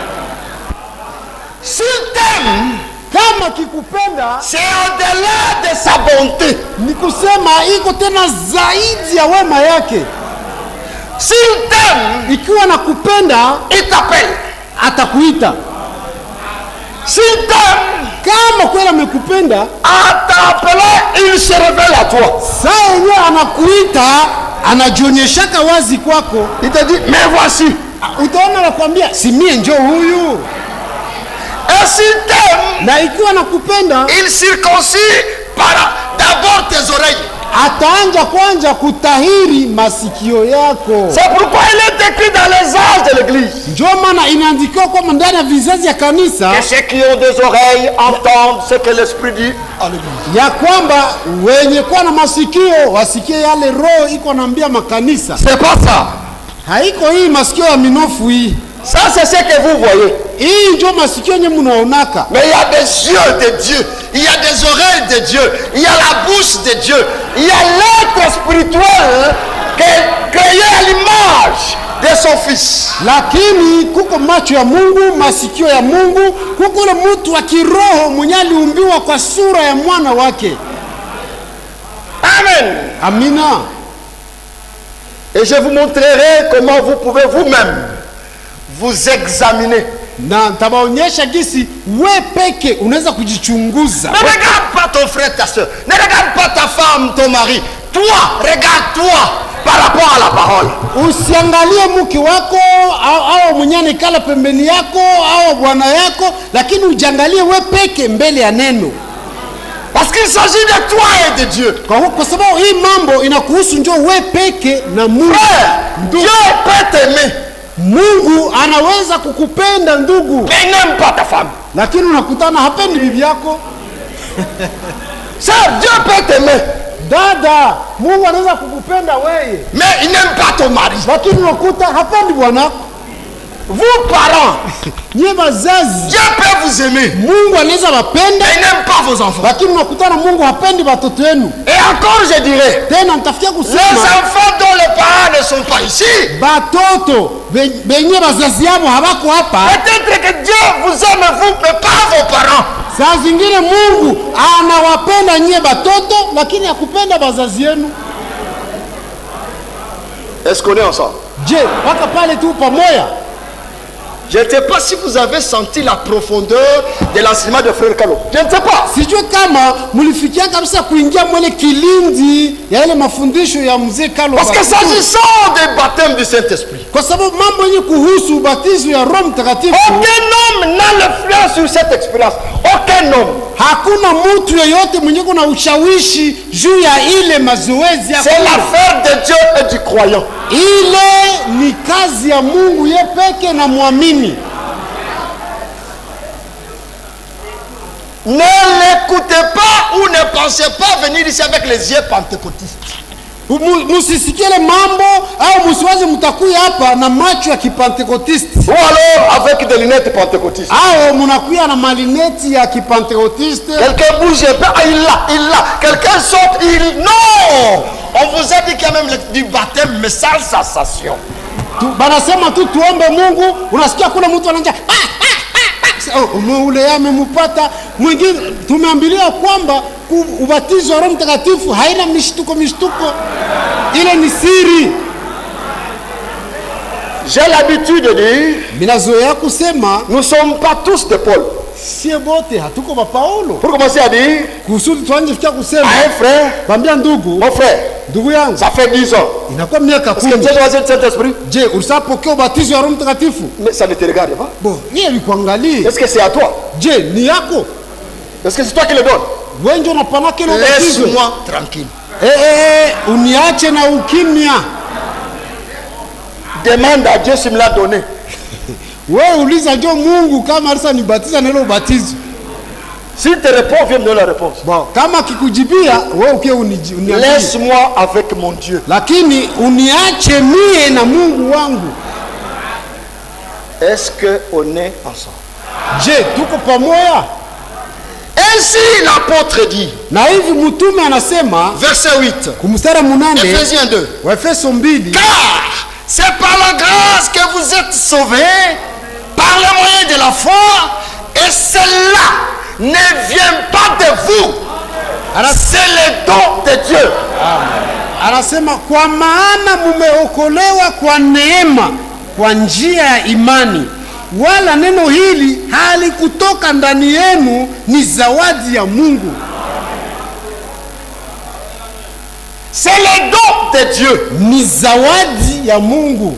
S'il t'aime, Kama kikupenda c'est au-delà de sa bonté. ni kusema iko tena zaidi ya wema yake. S'il t'aime, Ikiwa nakupenda il t'appelle. atakuita. S'il t'aime, Kama kweli amekupenda en t'appelant, il se révèle à toi. saa yenyewe anakuita anajionyeshaka wazi kwako, Il te dit, mais voici. utaona nakwambia, si mie njo huyu. Et s'il t'aime, Na ikiwa nakupenda il circoncit par d'abord tes oreilles. ataanja kwanja kutahiri masikio yako. C'est pourquoi il est écrit dans les âges de l'église. Njo maana inaandikiwa kwamba ndani ya vizazi ya kanisa Que ceux qui ont des oreilles entendent ce que l'Esprit dit à l'église. ya kwamba wenye kuwa na masikio wasikie yale roho iko naambia makanisa. C'est pas ça. Haiko hii masikio ya minofu hii, Ça, c'est ce que vous voyez. hii njo masikio yenye munaonaka. Mais il y a des yeux de Dieu, il y a des oreilles de Dieu, il y a la bouche de Dieu, il y a l'être spirituel que- créé à l'image de son Fils. lakini kuko macho ya Mungu, masikio ya Mungu, kuko ule mtu wa kiroho mwenye aliumbiwa kwa sura ya mwana wake. Amen. Amina. Et je vous montrerai comment vous pouvez vous-même vous examiner. Na ntabaonyesha gisi we peke unaweza kujichunguza. Ne regarde pas ton frère, ta soeur. Ne regarde pas ta femme, ton mari. Toi, regarde-toi par rapport à la parole. Usiangalie mke wako au, au mwenye anekala pembeni yako au bwana yako, lakini ujiangalie we peke mbele ya neno, Parce qu'il s'agit de toi et de Dieu. kwa, kwa sababu hii mambo inakuhusu njo we peke na Mungu. Frère, Ndugu, Dieu peut t'aimer, Mungu anaweza kukupenda ndugu, mais il n'aime pas ta femme. lakini unakutana hapendi bibi yako. Ça, Dieu peut t'aimer, dada mungu anaweza kukupenda weye mais il n'aime pas ton mari. lakini unakuta hapendi bwanako Vous, parents, nyie wazazi Dieu peut vous aimer, mungu anaweza wapenda mais il n'aime pas vos enfants. lakini unakutana mungu hapendi watoto wenu Et encore, je dirais, tena nitafikia les kusema enfants dont les parents ne sont pas ici, batoto be- benye bazazi yabo habako hapa peut-être que Dieu vous aime, vous, mais pas vos parents. saa zingine mungu anawapenda nyie batoto lakini akupenda bazazi yenu Est-ce qu'on est ensemble je mpaka pale tu pamoya Je ne sais pas si vous avez senti la profondeur de l'enseignement de Frère Kalo. Je ne sais pas. sijue kama mlifikia kabisa kuingia mwele kilindi ya ile mafundisho ya mzee Carlo Parce que Batutu. s'agissant des baptêmes du Saint-Esprit, kwa sababu mambo yenye kuhusu ubatizo ya roho mtakatifu aucun homme n'a l'influence sur cette expérience. Aucun homme. hakuna mtu yeyote mwenye kuna ushawishi juu ya ile mazoezi ya C'est kula. l'affaire de Dieu et du croyant. ile ni kazi ya mungu ye peke na mwamini Ne l'écoutez pas ou ne pensez pas venir ici avec les yeux pentecôtistes. Mu- musisikile mambo au musiwaze mtakuya hapa na macho ya kipantekotiste Ou alors avec des lunettes pentecôtistes. au munakuya na malineti ya kipantekotiste Quelqu'un bouge un peu, ah, il l'a, il l'a. Quelqu'un saute, il. Non On vous a dit qu'il y a même le- du baptême, mais sans sensation. Tu- banasema tu tuombe mungu unasikia kuna mtu ananja "Ah, ah, ah, ah." Oh, ume- ule amemupata mwingine tumeambiliwa kwamba ku- ubatizo wa roho mtakatifu haina mishtuko mishtuko ile ni siri J'ai l'habitude de dire, minazoea kusema nous ne sommes pas tous de Paul. sie bote hatuko bapaulo Pour commencer à dire, kusudi tuanje fikia kusema à un frère, bambia ndugu mon frère, ndugu yangu ça fait 10 ans. inakuwa miaka Est-ce que kumi tu as choisi le Saint-Esprit je ulisapokea ubatizo wa roho mtakatifu Mais ça ne te regarde pas. bo niye likuangalie Est-ce que c'est à toi je ni yako Est-ce que c'est toi qui le donnes wenje unapanake ile ubatizo Laisse-moi tranquille. Eh, eh, eh, uniache na ukimya Demande à Dieu s'il me l'a donné. wewe uliza jo mungu kama alisa nibatiza na ile ubatizo S'il te répond, viens me donner la réponse. bon, kama kikujibia wewe ukie uniji- uniambie. Laisse-moi avec mon Dieu. lakini uniache mie na mungu wangu Est-ce qu'on est ensemble je tuko pamoja Ainsi l'apôtre dit, na hivi mtume anasema verset 8, kumstara munane Ephésiens 2. waefeso mbili Car c'est par la grâce que vous êtes sauvés, par le moyen de la foi, et cela ne vient pas de vous. C'est le don de Dieu. anasema kwa maana mumeokolewa kwa neema kwa njia ya imani wala neno hili halikutoka ndani yenu ni zawadi ya mungu C'est le don de Dieu. ni zawadi ya mungu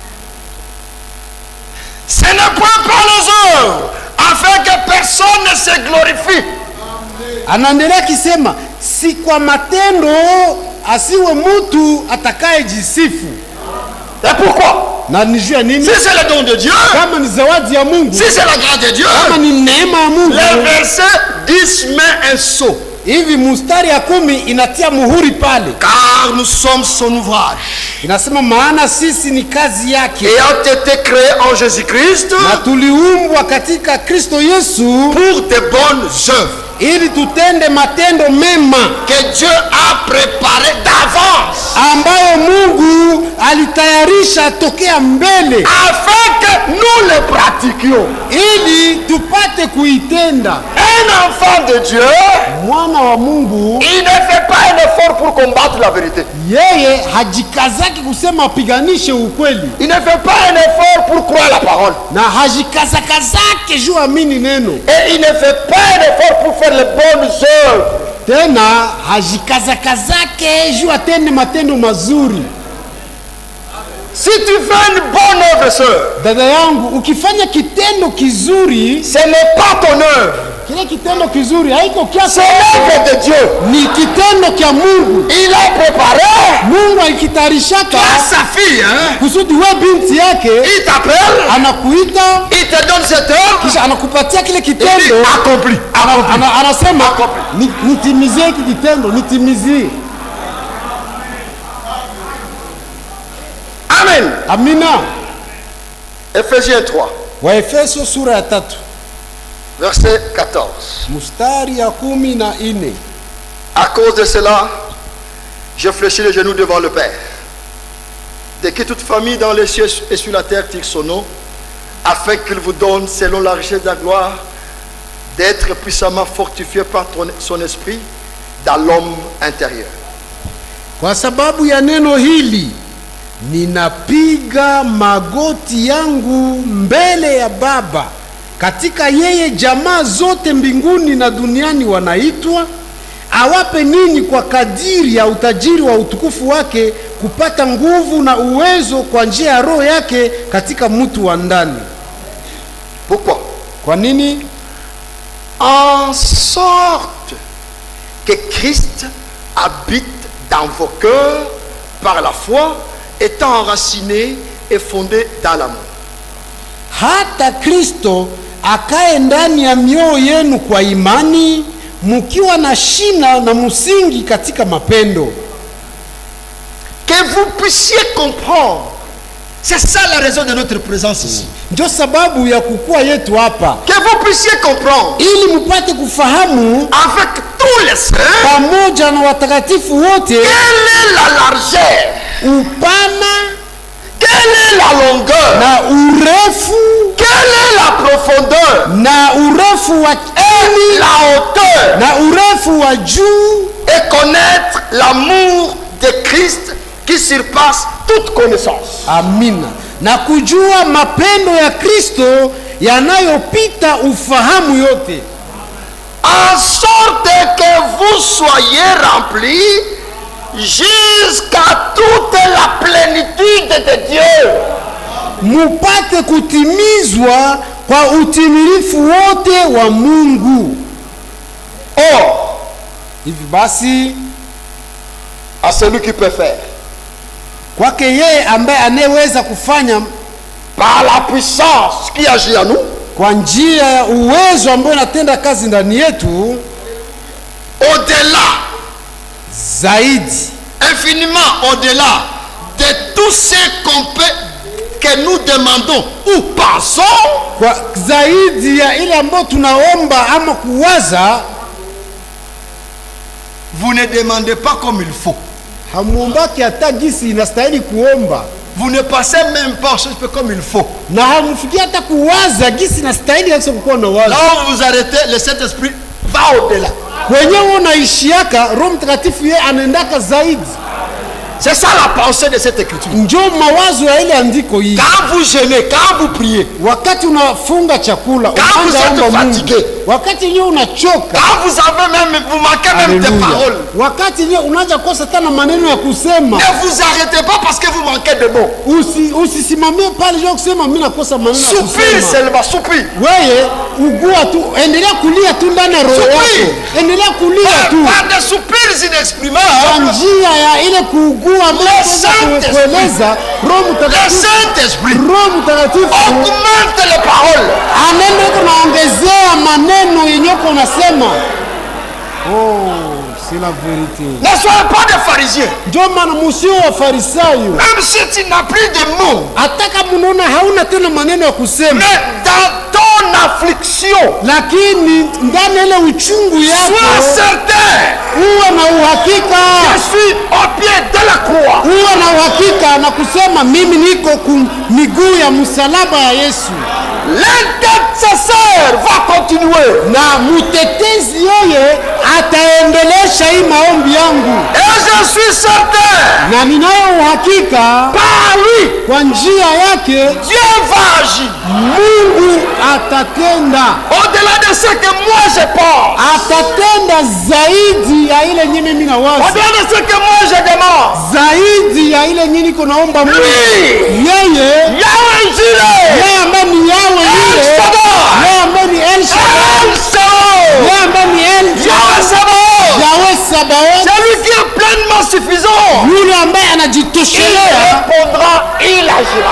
Ce n'est point par les œuvres, afin que personne ne se glorifie. anaendelea akisema si kwa matendo asiwe mtu atakayejisifu Et pourquoi na ni juu ya nini Si c'est le don de Dieu, kama ni zawadi ya mungu si c'est la grâce de Dieu, kama ni neema ya mungu le verset 10 met un sceau. hivi mustari ya kumi inatia muhuri pale Car nous sommes son ouvrage, inasema maana sisi ni kazi yake ayant été créés en Jésus-Christ na tuliumbwa katika kristo yesu pour de bonnes œuvres ili tutende matendo mema que Dieu a préparées d'avance ambayo mungu alitayarisha tokea mbele afin que nous les pratiquions. ili tupate kuitenda Un enfant de Dieu, mwana wa mungu il ne fait pas un effort pour combattre la vérité. yeye hajikazaki kusema apiganishe ukweli Il ne fait pas un effort pour croire la parole. na hajikazakazake juu amini neno Et il ne fait pas un effort pour faire les bonnes œuvres. tena hajikazakazake juu atende matendo mazuri Si tu fais une bonne œuvre, sœur, dada yangu ukifanya kitendo kizuri ce n'est pas ton œuvre, kile kitendo kizuri haiko kiasi c'est l'œuvre de Dieu. ni kitendo kya mungu Il a préparé mungu alikitayarishaka à sa fille, hein. kusudi we binti yake Il t'appelle, anakuita il te donne cette œuvre, kisha anakupatia kile il dit kitendo accompli. ana, ana, anasema Accompli. "Ni- nitimizie hiki kitendo nitimizie Amen. amina Ephésiens 3, waefeso sura ya tatu verset 14. mstari ya kumi na ine À cause de cela, je fléchis les genoux devant le Père, de qui toute famille dans les cieux et sur la terre tire son nom, afin qu'il vous donne, selon la richesse de la gloire, d'être puissamment fortifié par ton- son esprit dans l'homme intérieur. Kwa sababu ya neno hili ninapiga magoti yangu mbele ya Baba, katika yeye jamaa zote mbinguni na duniani wanaitwa, awape ninyi kwa kadiri ya utajiri wa utukufu wake kupata nguvu na uwezo kwa njia ya Roho yake katika mtu wa ndani. Pourquoi Kwa nini? En sorte que Christ habite dans vos cœurs par la foi, étant enraciné et fondé dans l'amour. hata Kristo akae ndani ya mioyo yenu kwa imani, mkiwa na shina na msingi katika mapendo, Que vous puissiez comprendre. C'est ça la raison de notre présence ici. ndio sababu ya kukua yetu hapa, Que vous puissiez comprendre ili mpate kufahamu avec tous les saints pamoja na watakatifu wote quelle est la largeur, upana quelle est la longueur, na urefu quelle est la profondeur na urefu wa et chini la hauteur na urefu wa juu, et connaître l'amour de Christ qui surpasse toute connaissance. amina, na kujua mapendo ya Kristo yanayopita ufahamu yote En sorte que vous soyez remplis jusqu'à toute la plénitude de Dieu. mupate kutimizwa kwa utimilifu wote wa Mungu. Or, Hivi basi, à celui qui peut faire, kwake yeye ambaye anayeweza kufanya par la puissance qui agit en nous, kwa njia ya uwezo ambao inatenda kazi ndani yetu au-delà, zaidi infiniment au-delà de tout ce qu'on peut, que nous demandons ou pensons, kwa zaidi ya ile ambayo tunaomba ama kuwaza, vous ne demandez pas comme il faut. hamuombaki hata gisi inastahili kuomba Vous ne passez même pas aux choses comme il faut. na hamfikia hata kuwaza gisi inastahili hasa kukuwa na wazo Là où vous arrêtez, le Saint-Esprit va au-delà. kwenyewe unaishiaka, Roho Mtakatifu yeye anaendaka zaidi. C'est ça la pensée de cette écriture. Njo mawazo ya ile andiko hii. Quand vous jeûnez, quand vous priez, wakati unafunga chakula Quand vous unaanza êtes omba Mungu. fatigué. wakati nyewe unachoka quand vous avez même, vous manquez même des Haleluya. paroles, wakati nyewe unaanza kosa tena maneno ya kusema ne vous arrêtez pas parce que vous manquez de mots. Usi, usisimamie pale jua kusema mi nakosa maneno ya Soupire kusema seulement, soupire. weye ugua tu endelea kulia tu ndani ya roho Soupir. yako endelea kulia Par, tu par des soupirs kwa inexprimables, njia ya ile kuugua bila Le kuweza Saint-Esprit. kueleza roho le mtakatifu Saint-Esprit roho mtakatifu augmente les paroles. anaenda iko naongezea maneno yenye uko unasema oh, c'est la vérité Ne soyez pas des pharisiens. ndio maana musio wa farisayo Même si tu n'as plus de mots, hata kama unaona hauna tena maneno ya kusema mais dans ton affliction, lakini ndani ya ile uchungu sois yako certain, uwe na uhakika je suis au pied de la croix. uwe na uhakika na kusema mimi niko ku miguu ya msalaba ya yesu L'intercesseur va continuer. na mtetezi yeye ataendelesha hii maombi yangu Et je suis certain, na ninayo uhakika par lui, kwa njia yake Dieu va agir. mungu atatenda Au-delà de ce que moi je pense, atatenda zaidi ya ile nye mimi nawaza au-delà de ce que moi je demande, zaidi ya ile nye niko naomba mungu lui, yeye Yahweh Jireh, yeye ambaye ni yawe El yule Shaddai, yeye ambaye ni el Shaddai, El Shaddai, yeye ambaye ni el Yahweh Sabaoth, yawe sabaoth celui qui est pleinement suffisant, yule ambaye il anajitoshelea répondra, il agira.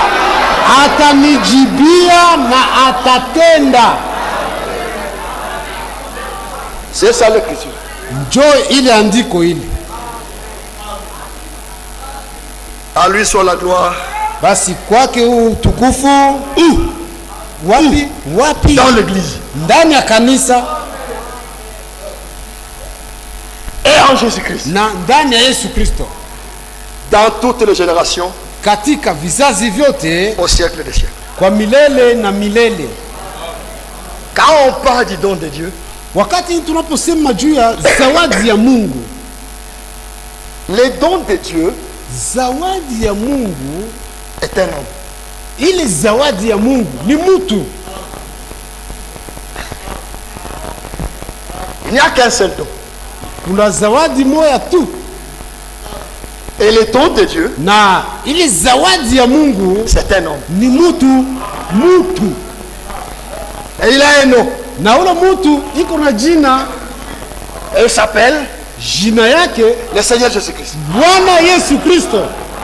atanijibia na atatenda C'est ça l'écriture. njo ile andiko hili À lui soit la gloire basi kwake huu utukufu wapi wapi Dans l'église. ndani ya kanisa Et en Jésus-Christ. na ndani ya yesu kristo Dans toutes les générations, katika vizazi vyote au siècle des siècles. kwa milele na milele Quand on parle du don de Dieu, wakati tunaposema juu ya zawadi ya mungu les dons de Dieu zawadi ya mungu est un homme. ile zawadi ya mungu ni mtu Il n'y a qu'un seul don. kuna zawadi moya tu Et les dons de Dieu, na ile zawadi ya mungu c'est un homme. ni mtu mtu Et il a un nom. na ule mtu iko na jina Et il s'appelle jina yake le Seigneur Jésus-Christ. bwana yesu kristo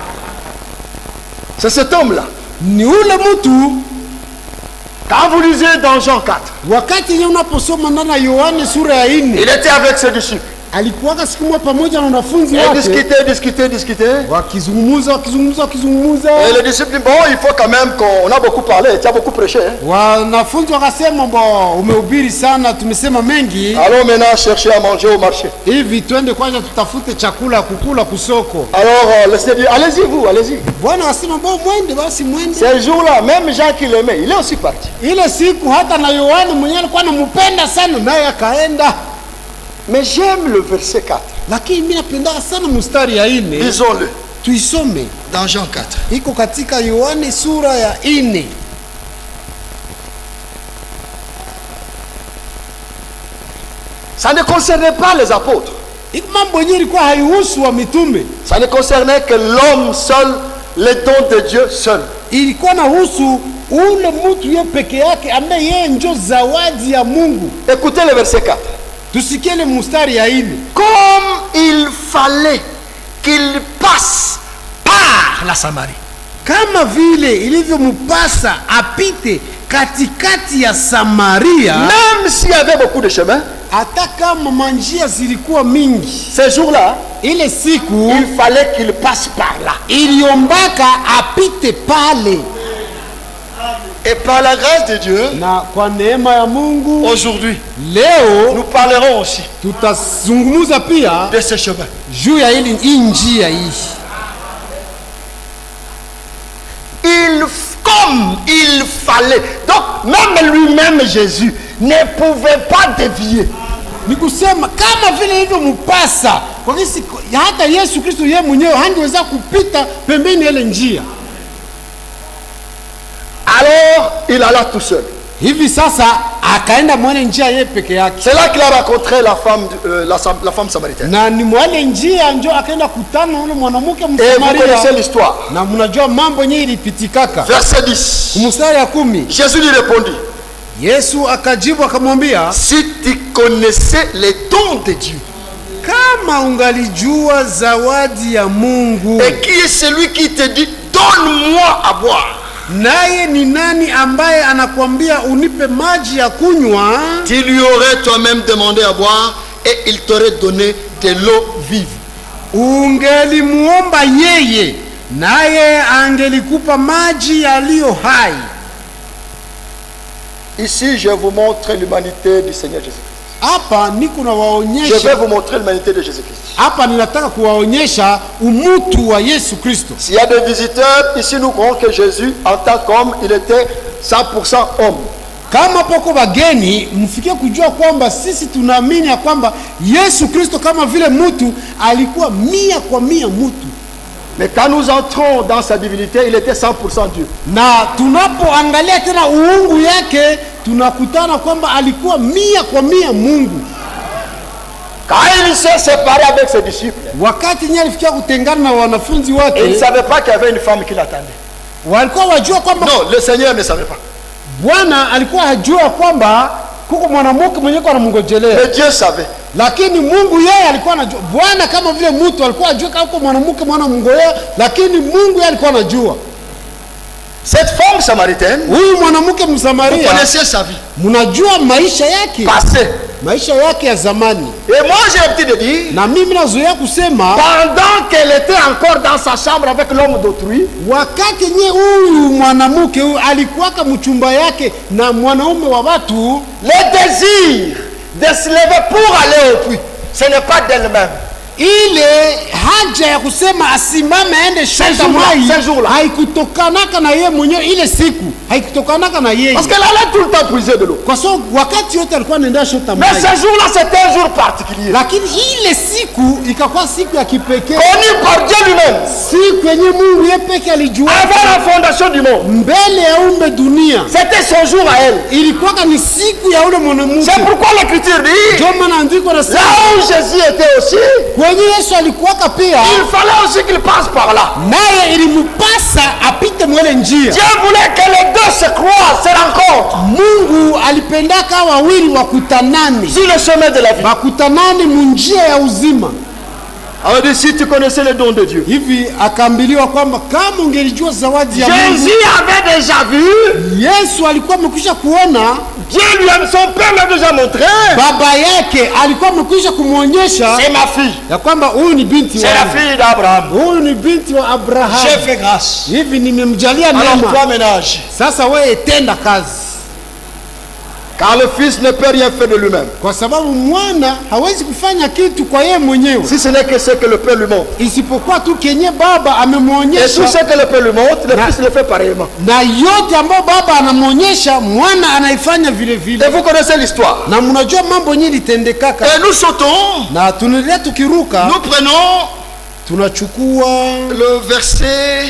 C'est cet homme-là. ni ule mtu Quand vous lisez dans Jean 4, wakati nye unaposoma ndani ya yohane sura ya il nne était avec ses disciples. alikuwaka siku moja pamoja na wanafunzi Et wake discutait, discutait, discutait. wakizungumuza wakizungumuza wakizungumuza Et les disciples disent, bon, il faut quand même qu'on a beaucoup parlé, tu as beaucoup prêché. hein. wanafunzi wakasema bo umehubiri sana tumesema mengi Allons maintenant chercher à manger au marché. hivi twende kwanza tutafute chakula kukula kusoko Alors, euh, le Seigneur dit, allez-y vous, allez-y. bwana akasema bo mwende basi mwende Ces jours-là, même Jean qui l'aimait, il est aussi parti. ile siku hata na yohane mwenyewe alikuwa anampenda sana naye akaenda Mais j'aime le verset 4. lakini mi napendaka sana mustari ya ine Lisons-le. tuisome Dans Jean 4. iko katika yohane sura ya ine Ça ne concernait pas les apôtres. iko mambo yenyewe ilikuwa haihusu wa mitume Ça ne concernait que l'homme seul, les dons de Dieu seul. ilikuwa nahusu ule mtu ye peke yake ambaye yeye njo zawadi ya mungu Écoutez le verset 4. tusikie ile mustari ya ine Comme il fallait qu'il passe par la Samarie. kama vile ilivyompasa apite katikati ya samaria Même s'il y avait beaucoup de chemins, hata kama manjia zilikuwa mingi ces jours-là, ile siku il fallait qu'il passe par là. iliombaka apite pale Et par la grâce de Dieu, na kwa neema ya mungu aujourd'hui, leo nous parlerons aussi tutazungumuza pia de ces chemins. juu ya ili hii njia hii Il, comme il fallait. Donc, même lui-même, Jésus, ne pouvait pas dévier. ni kusema kama vile ilivyompasa kwa kisi hata yesu kristo yeye mwenyewe hangeweza kupita pembeni ya ile njia Alors, il alla tout seul. hivi sasa akaenda mwale njia yeye peke yake C'est là qu'il a rencontré la femme, euh, la, sam- la femme samaritaine. na ni mwale njia njo akaenda kutana na ule mwanamke Et vous connaissez msamaria l'histoire. na mnajua mambo yenyewe ilipitikaka Verset 10. mstari ya kumi Jésus lui répondit, yesu akajibu akamwambia si tu connaissais les dons de Dieu, kama ungalijua zawadi ya mungu et qui est celui qui te dit, donne-moi à boire, naye ni nani ambaye anakwambia unipe maji ya kunywa tu lui aurais toi-même demandé à boire, et il t'aurait donné de l'eau vive. ungelimuomba yeye naye angelikupa maji yaliyo hai Ici, je vous montre l'humanité du Seigneur Jésus-Christ. hapa niko Je vais nawaonyesha vous montrer l'humanité de Jésus-Christ. hapa ninataka kuwaonyesha umutu wa yesu kristo S'il y a des visiteurs, ici nous croyons que Jésus, en tant qu'homme, il était 100% homme. kama poko wageni mfikie kujua kwamba sisi tunaamini ya kwamba yesu kristo kama vile mtu alikuwa mia kwa mia mtu Mais quand nous entrons dans sa divinité, il était 100% Dieu. na tunapoangalia tena uungu yake tunakutana kwamba alikuwa mia kwa mia mungu Quand il s'est séparé avec ses disciples, wakati nye alifikia kutengana na wanafunzi et il ne wake savait pas qu'il y avait une femme qui l'attendait. walikuwa wajua kwamba Non, le Seigneur ne savait pas. bwana alikuwa hajua kwamba kuko mwanamke mwenye kwa anamngojelea Mais Dieu savait. lakini mungu yeye alikuwa anajua bwana kama vile mtu alikuwa ajua kama kuko mwanamke mwana mngojea lakini mungu yeye alikuwa anajua Cette femme samaritaine, huyu mwanamke vous msamaria connaissez sa vie. mnajua maisha yake Passée. maisha yake ya zamani Et moi, j'ai l'habitude de dire, na mimi nazoea kusema pendant qu'elle était encore dans sa chambre avec l'homme d'autrui, wakati nye huyu mwanamke huyu alikuwaka mchumba yake na mwanaume wa watu le désir de se lever pour aller au puits, ce n'est pas d'elle-même. ile haja ya kusema asimame aende shota jour-là, mai ce jour-là. haikutokanaka na yeye mwenyewe ile siku haikutokanaka na yeye Parce qu'elle allait tout le temps puiser de l'eau. kwa sababu wakati yote alikuwa anaenda shota Mais mai ce jour-là, c'était un jour particulier. lakini ile siku ikakuwa siku ya kipekee Connu par Dieu lui-même. siku yenye mungu ye peke alijua Avant la fondation du monde. mbele ya umbe dunia C'était son jour à elle. ilikuwaka ni siku ya ule mwanamke C'est pourquoi l'Écriture dit, ndio maana andiko là nasema où Jésus était aussi, kwenye yesu alikuwaka pia il fallait aussi qu'il passe par là. naye ilimpasa apite mwele njia Dieu voulait que les deux se croisent, se rencontrent mungu alipendaka hawa wawili wakutanane sur le chemin de la vie. wakutanane munjia ya uzima Alors dit, si tu connaissais le don de Dieu. hivi akaambiliwa kwamba kama ungelijua zawadi ya mungu Jésus avait déjà vu, yesu alikuwa amekwisha kuona Dieu lui-même, son Père l'a déjà montré. baba yake alikuwa amekwisha kumwonyesha C'est ma fille. ya kwamba huyu ni binti C'est la wangu fille d'Abraham. huyu ni binti wa J'ai abrahamu fait grâce. hivi nimemjalia Alors neema toi ménage. sasa wewe tenda kazi Car le Fils ne peut rien faire de lui-même. kwa sababu mwana hawezi kufanya kitu kwa yeye mwenyewe Si ce n'est que ce que le Père lui montre. isipokuwa tu kenye baba Et tout amemwonyesha ce que le Père lui montre, le Na- Fils le fait pareillement. na yote ambayo baba anamwonyesha mwana anaifanya vile Et vile vous connaissez l'histoire. na mnajua mambo yenyewe litendekaka Et nous sautons, na tunaendelea tukiruka nous prenons tunachukua le verset.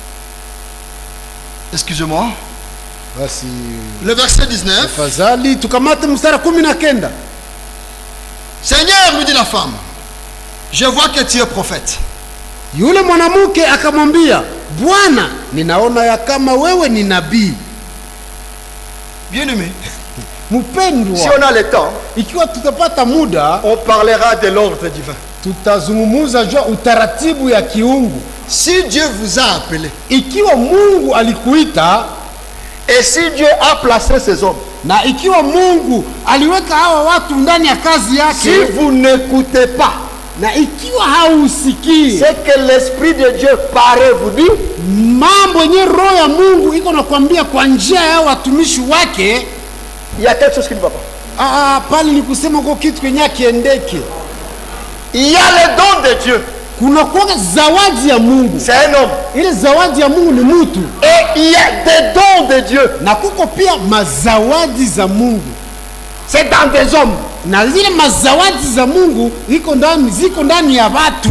Excusez-moi. basi Le verset 19. tafadhali tukamate mstari kumi na kenda Seigneur, lui dit la femme, je vois que tu es prophète. yule mwanamke akamwambia bwana ninaona ya kama wewe ni nabii Bien-aimé, si mpendwa on a le temps, ikiwa tutapata muda on parlera de l'ordre divin. tutazungumuza jua utaratibu ya kiungu Si Dieu vous a appelé, ikiwa mungu alikuita et si Dieu a placé ces hommes, na ikiwa mungu aliweka hawa watu ndani ya kazi si yake vous n'écoutez pas na ikiwa hausikii ce que l'Esprit de Dieu paraît vous dire, mambo yenye roho ya mungu iko nakwambia kwa njia ya watumishi wake il y a quelque chose qui ne va pas. ah, pale ni kusema ko kitu kenye akiendeke Il y a le don de Dieu. kuna kuwaga zawadi ya mungu C'est un homme. ile zawadi ya mungu ni mutu Et il y a des dons de Dieu. na kuko pia mazawadi za mungu C'est dans des hommes. na zile mazawadi za mungu iko ndani ziko ndani ya watu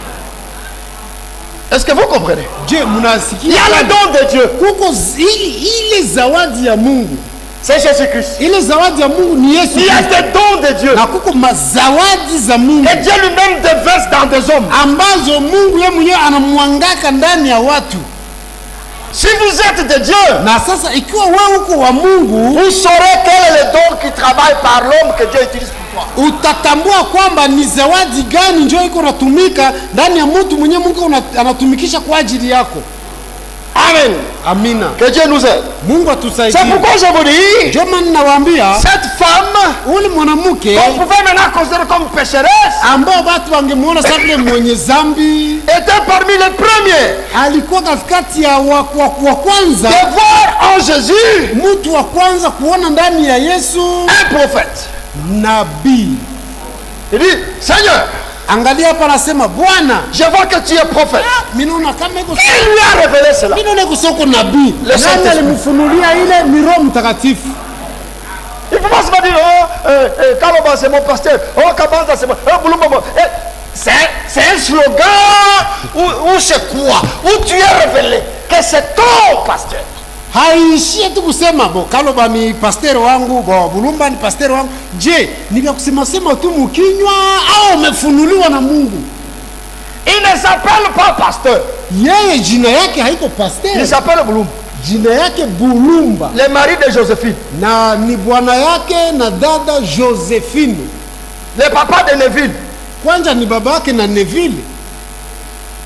Est-ce que vous comprenez je Il y mnasikia a le don de Dieu. kuko zi- ile zawadi ya mungu C'est Jésus-Christ. ile zawadi ya mungu ni yesu Il y a Kristo. des dons de Dieu. na kuko mazawadi za mungu Et Dieu lui-même déverse dans des hommes. ambazo mungu ye mwenyewe anamwangaka ndani ya watu Si vous êtes de Dieu, na sasa ikiwa wewe uko wa mungu vous saurez quel est le don qui travaille par l'homme que Dieu utilise pour toi. utatambua kwamba ni zawadi gani njo iko natumika ndani ya mtu mwenyewe mungu una- anatumikisha kwa ajili yako Amen. amina Que Dieu nous aide. mungu C'est atusaidie pourquoi je vous dis, njo maana nawaambia cette femme ule mwanamke qu'on pouvait maintenant considérer comme pécheresse ambao watu wangemwona sa vile mwenye zambi était parmi les premiers alikuwa katikati ya wa, wa, wa kwanza de voir en Jésus mtu wa kwanza kuona ndani ya yesu un prophète. nabii Il dit, Seigneur, angalia hapa anasema bwana je vois que tu es prophète. minaona kama iko Il lui a révélé cela. minaona iko soko nabii Le nani Saint-Esprit. alimfunulia ile ni roho mtakatifu Il ne faut pas se dire, oh, euh, euh, Kaloba c'est mon pasteur, oh, Kabanda c'est mon. Oh, Boulumba, mon- Eh, C'est c'est un slogan où, où c'est quoi Où tu es révélé que c'est ton pasteur. haishie tu kusema bo kaloba ni pasteri wangu bo bulumba ni pasteri wangu je ni vya kusemasema tu mukinywa au umefunuliwa na mungu Il ne s'appelle pas pasteur, yeye jina yake haiko il pasteri s'appelle Boulumba. jina yake bulumba Le mari de Joséphine, na ni bwana yake na dada josephine le papa de Neville. kwanza ni baba yake na neville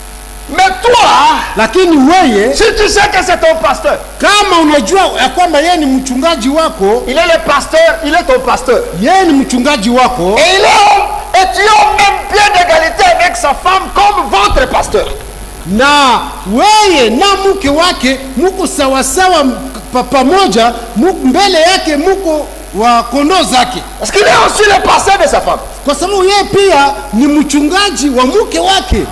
Mais toi, lakini weye si tu sais que c'est ton pasteur, kama unajua ya kwamba yeye ni mchungaji wako il est le pasteur, il est ton pasteur. yeye ni mchungaji wako Et il est homme, et tu es au même pied d'égalité avec sa femme comme votre pasteur. na weye na mke wake muko sawasawa m- pa- pamoja muko mbele yake muko wa kondoo zake Parce qu'il est aussi le pasteur de sa femme. kwa sababu yeye pia ni mchungaji wa mke wake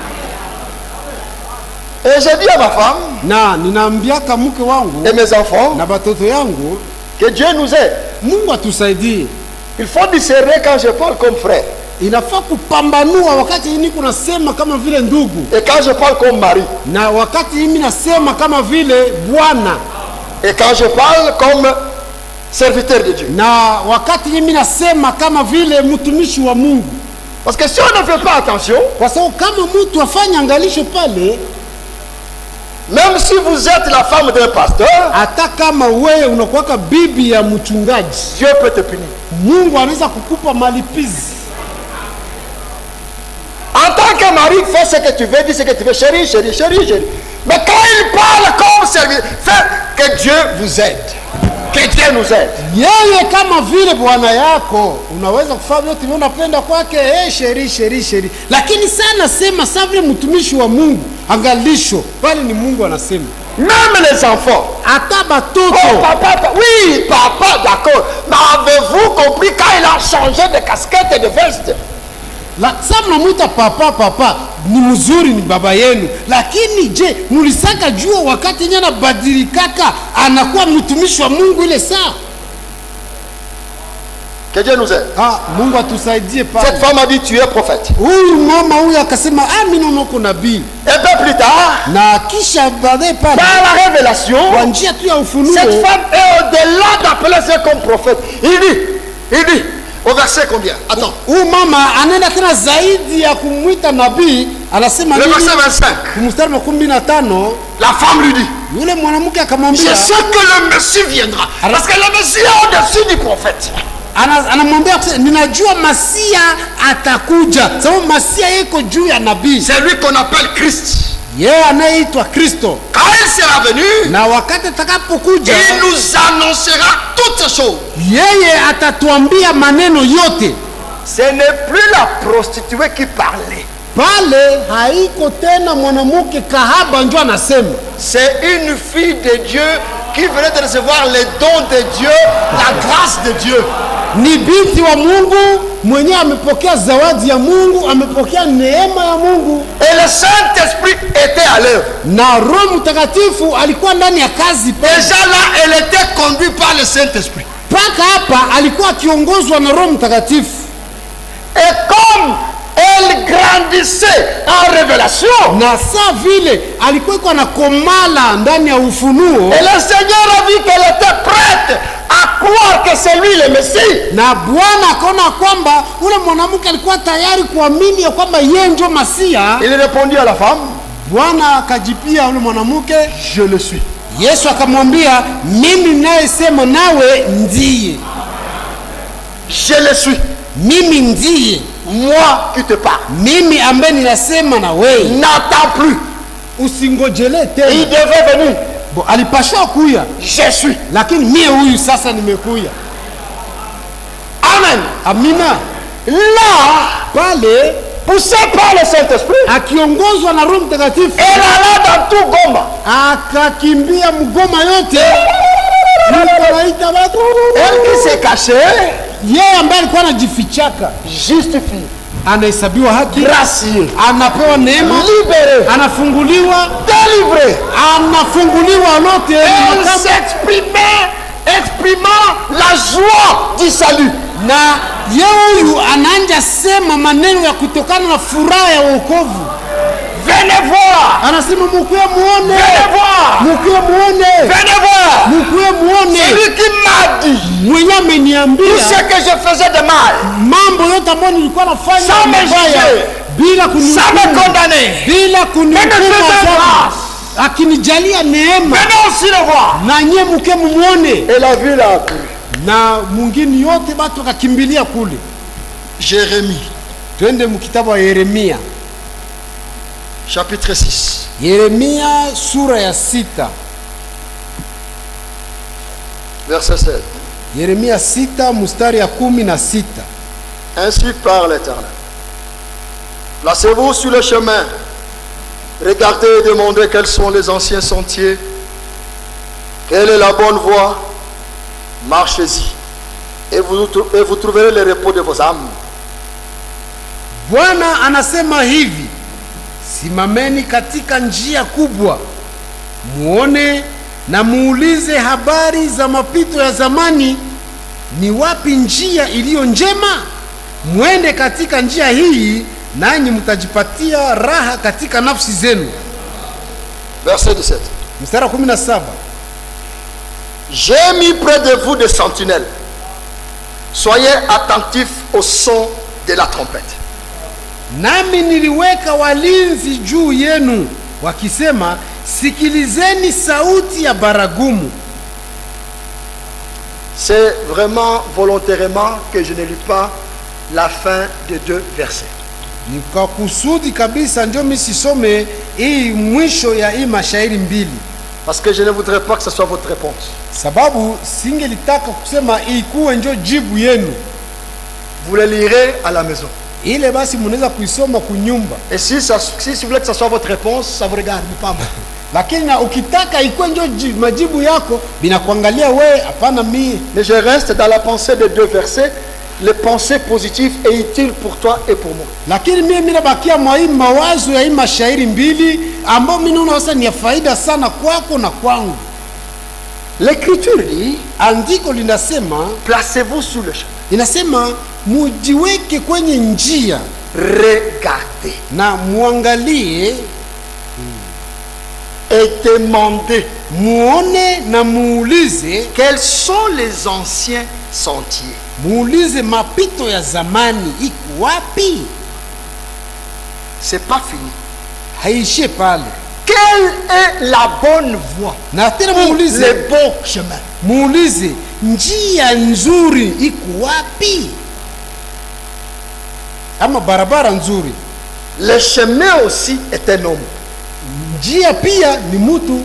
Et j'ai dit à ma femme na ninaambiaka mke wangu et mes enfants na batoto yangu que Dieu nous aide. mungu atusaidie Il faut discerner quand je parle comme frère inafaa kupambanua wakati niko nasema kama vile ndugu et quand je parle comme mari na wakati mimi nasema kama vile bwana et quand je parle comme serviteur de Dieu. na wakati mimi nasema kama vile mtumishi wa mungu Parce que si on ne fait pas attention, kwa sababu kama mtu afanye angalisho pale même si vous êtes la femme d'un pasteur, hata kama wewe unakuwaka bibi ya mchungaji Dieu peut te punir. mungu anaweza kukupa malipizi En tant que mari, fais ce que tu veux, dis ce que tu veux, chérie, chérie, chérie, chérie. Mais quand il parle comme serviteur, fais que Dieu vous aide. Que Dieu nous aide. yeye kama vile bwana yako unaweza kufanya vyote vile unapenda kwake hey, sheri sheri sheri lakini sana sema sa vile mtumishi wa mungu angalisho pale ni mungu anasema Même les enfants. hata Oh, batoto papa, pa- oui, papa, d'accord. Mais avez-vous compris quand il a changé de casquette et de veste La- sa mnamwita papa papa ni mzuri ni baba yenu lakini je mulisaka jua wakati nye anabadilikaka anakuwa mtumishi wa mungu ile saa Que Dieu nous aide. ah, mungu atusaidie Cette pale femme a dit tu es prophète. huyu mama huyu akasema ah, mi naonako nabii Un peu plus tard, na kisha baadaye pale par la révélation, kwa njia tu ya ufunuo cette femme est au-delà d'appeler ça comme prophète. Il dit, il dit, au verset combien Attends, huyu mama anaenda tena zaidi ya kumwita nabii anasema le nini? verset 25. mstari wa kumi na tano La femme lui dit, yule mwanamke akamwambia je sais que le Messie viendra. Parce que le Messie est au-dessus du prophète. ana- anamwambia kusema, ninajua masia atakuja sababu masia yeko juu ya nabii C'est lui qu'on appelle Christ. yeye anayeitwa kristo Quand il sera venu, na wakati atakapokuja il nous annoncera toutes ces choses. yeye atatuambia maneno yote Ce n'est plus la prostituée qui parlait. pale haiko tena mwanamke kahaba njo anasema C'est une fille de Dieu qui venait de recevoir les dons de Dieu, la grâce de Dieu. ni binti wa mungu mwenyewe amepokea zawadi ya mungu amepokea neema ya mungu Et le Saint-Esprit était à l'œuvre. na roho mtakatifu alikuwa ndani ya kazi pale Déjà là, elle était conduite par le Saint-Esprit. mpaka hapa alikuwa akiongozwa na roho mtakatifu Et comme elle grandissait en révélation, na saa vile alikuwa iko anakomala ndani ya ufunuo et le Seigneur a vu qu'elle était prête à croire que c'est lui le Messie. na bwana akaona kwamba ule mwanamke alikuwa tayari kuamini ya kwamba yeye njo masia Il répondit à la femme, bwana akajipia ule mwanamke je le suis. yesu akamwambia mimi nayesema nawe ndiye Je le suis. mimi ndiye Moi qui te parle. mimi ambaye ninasema na wewe N'attends plus. usingojelee Il tena devait venir. Bo, alipashwa kuya Je suis. lakini mie huyu sasa nimekuya Amen. amina Là, pale poussé par le Saint-Esprit, akiongozwa na roho mtakatifu elle alla dans tout Goma. akakimbia mgoma yote Mungu anaita watu Elle qui s'est cachée, yeye ambaye alikuwa anajifichaka justifiée, anahesabiwa haki graciée, anapewa neema libérée, anafunguliwa délivrée. anafunguliwa lote Elle Makam- s'exprimait, exprimant la joie du salut. na ye huyu anaanja sema maneno ya kutokana na furaha ya wokovu Venez voir, anasema mukuye muone venez voir, mukuye muone venez voir. mukuye muone Celui qui m'a dit mwenye tout ameniambia ce que je faisais de mal, mambo yote ambayo nilikuwa nafanya Sans me mabaya juger. bila sans me kunihukumu condamner. bila Mais ne kunihukumu faisait adhabu. grâce. akinijalia neema Venez aussi le voir. na nye muke mumwone Et la ville a cru. na mwingine yote batu wakakimbilia kule Jérémie, twende mkitabu wa yeremia chapitre 6. Yeremia sura ya sita Verset 16. Yeremia sita mstari ya kumi na sita Ainsi parle l'Éternel. Placez-vous sur le chemin. Regardez et demandez quels sont les anciens sentiers. Quelle est la bonne voie Marchez-y. Et vous, et vous trouverez le repos de vos âmes. Bwana anasema hivi, simameni katika njia kubwa, muone na muulize habari za mapito ya zamani. Ni wapi njia iliyo njema? Mwende katika njia hii, nanyi mtajipatia raha katika nafsi zenu. Verset 17. Mstari wa 17. J'ai mis près de vous des sentinelles. Soyez attentifs au son de la trompette. Nami niliweka walinzi juu yenu, wakisema, sikilizeni sauti ya baragumu. C'est vraiment volontairement que je ne lis pas la fin des deux versets. Ni kwa kusudi kabisa ndio mimi sisome hii mwisho ya hii mashairi mbili, Parce que je ne voudrais pas que ce soit votre réponse. sababu singelitaka kusema ikuwe njo jibu yenu. Vous le lirez à la maison. Ile basi mnaweza kuisoma kunyumba, Et si, ça, si vous voulez que ce soit votre réponse, ça vous regarde, mais pas moi. lakini na ukitaka ikuwe njo ji- majibu yako binakuangalia wewe, hapana mie. Mais je reste dans la pensée des deux versets, les pensées positives et utiles pour toi et pour moi. Lakini mie mimi nabakia mwa hii mawazo ya hii mashairi mbili ambayo mimi naona sasa ni ya faida sana kwako na kwangu. L'écriture dit, Andiko linasema placez-vous sur le chemin. inasema mujiweke kwenye njia Regardez na muangalie et demandez muone na muulize quels sont les anciens sentiers. muulize mapito ya zamani iko wapi C'est pas fini. haishie pale Quelle est la bonne voie na tena Le muulize bon chemin. muulize njia nzuri iko wapi ama barabara nzuri Le chemin aussi est un homme. njia pia ni mtu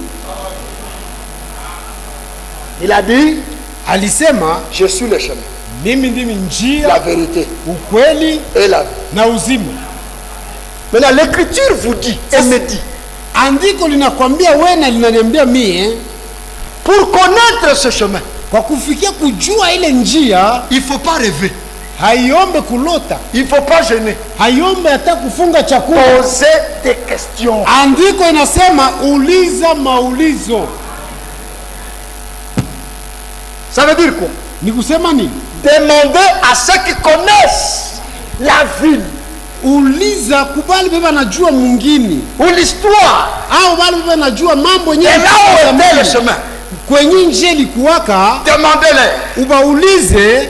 Il a dit, alisema je suis le chemin, mimi ndimi la njia vérité ukweli et la vie. na uzima Maintenant, l'écriture vous dit et me dit, andiko linakwambia we na linaniambia mie pour connaître ce chemin, kwa kufikia kujua ile njia il ne faut pas rêver, haiombe kulota il ne faut pas gêner. haiombe hata kufunga chakula Poser des questions. andiko inasema uliza maulizo Ça veut dire quoi ni kusema nini Demander à ceux qui connaissent la ville uliza kubali beba najua mwingine ou l'histoire au bali beba najua mambo et yenyewe là où ya était le zamani. chemin. kwenye njia ilikuwaka Demandez-les ubaulize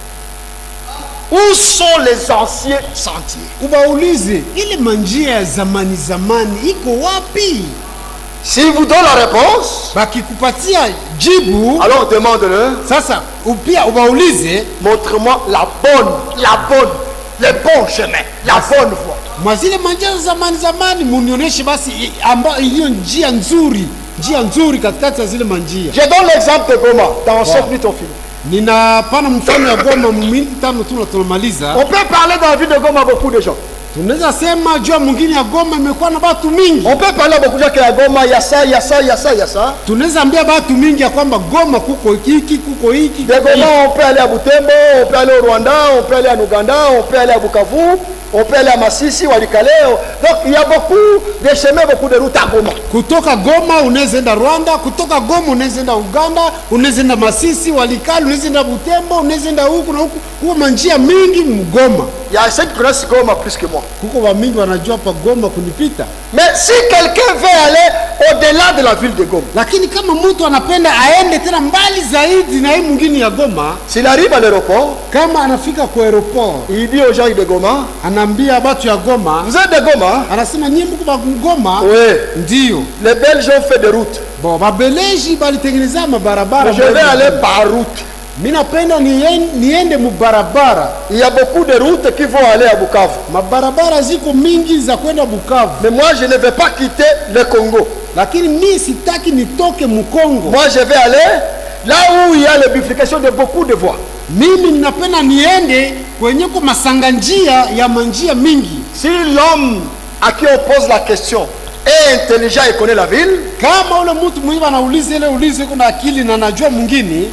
où sont les anciens sentiers. ubaulize ile manjia ya zamani zamani iko wapi S'ils vous donnent la réponse, bakikupatia jibu alors demande-leur, sasa upia ubaulize montre-moi la bonne, la bonne, le bon chemin, la bonne voie. mwa zile manjia za zamani zamani munionyeshe basi i- amba iliyo njia nzuri njia nzuri katikati ya zile manjia Je donne l'exemple de Goma. Dans 5 minutes, on finit. ninapana mfano ya goma minti tano tu na tunamaliza On peut parler dans la ville de Goma à beaucoup de gens. tunaweza sema jua mwingine ya goma imekuwa na batu mingi On peut parler à beaucoup de gens qui à Goma, il y a ça, il y a ça, il y a ça, il y a ça. tunaweza ambia batu mingi ya kwamba goma kuko hiki kuko hiki De Goma, on peut aller à Butembo, on peut aller au Rwanda, on peut aller en Ouganda, on peut aller à Bukavu, on peut aller à Massissi, Walikale. Donc il y a beaucoup de chemins, beaucoup de routes à Goma. kutoka goma unaweza enda rwanda kutoka goma unaweza enda uganda unaweza enda masisi walikali unaweza enda butembo unaweza enda huku na huku kuko manjia mingi mgoma Il y a ceux qui connaissent Goma plus que moi. kuko wamingi wanajua pa goma kunipita Mais si quelqu'un veut aller au-delà de la ville de Goma, lakini kama mtu anapenda aende tena mbali zaidi na hii mwingine ya goma s'il arrive à l'aéroport, kama anafika kwa aeroport il dit aux gens de Goma, anaambia batu ya goma vous êtes de Goma anasema nyie mko ba goma Oui. ndio Les Belges ont fait des routes. bo babeleji balitengeneza mabarabara Mais je vais mbali. aller par route. mi napenda nien- niende mubarabara Il y a beaucoup de routes qui vont aller à Bukavu. mabarabara ziko mingi za kwenda bukavu Mais moi, je ne vais pas quitter le Congo. lakini mi sitaki nitoke mukongo Moi, je vais aller là où il y a la bifurcation de beaucoup de voies. mimi ninapenda niende kwenye ko masanga njia ya manjia mingi Si l'homme à qui on pose la question est intelligent et connaît la ville, kama ule mtu mwenye anauliza ile ulizo iko na akili na najua mwingine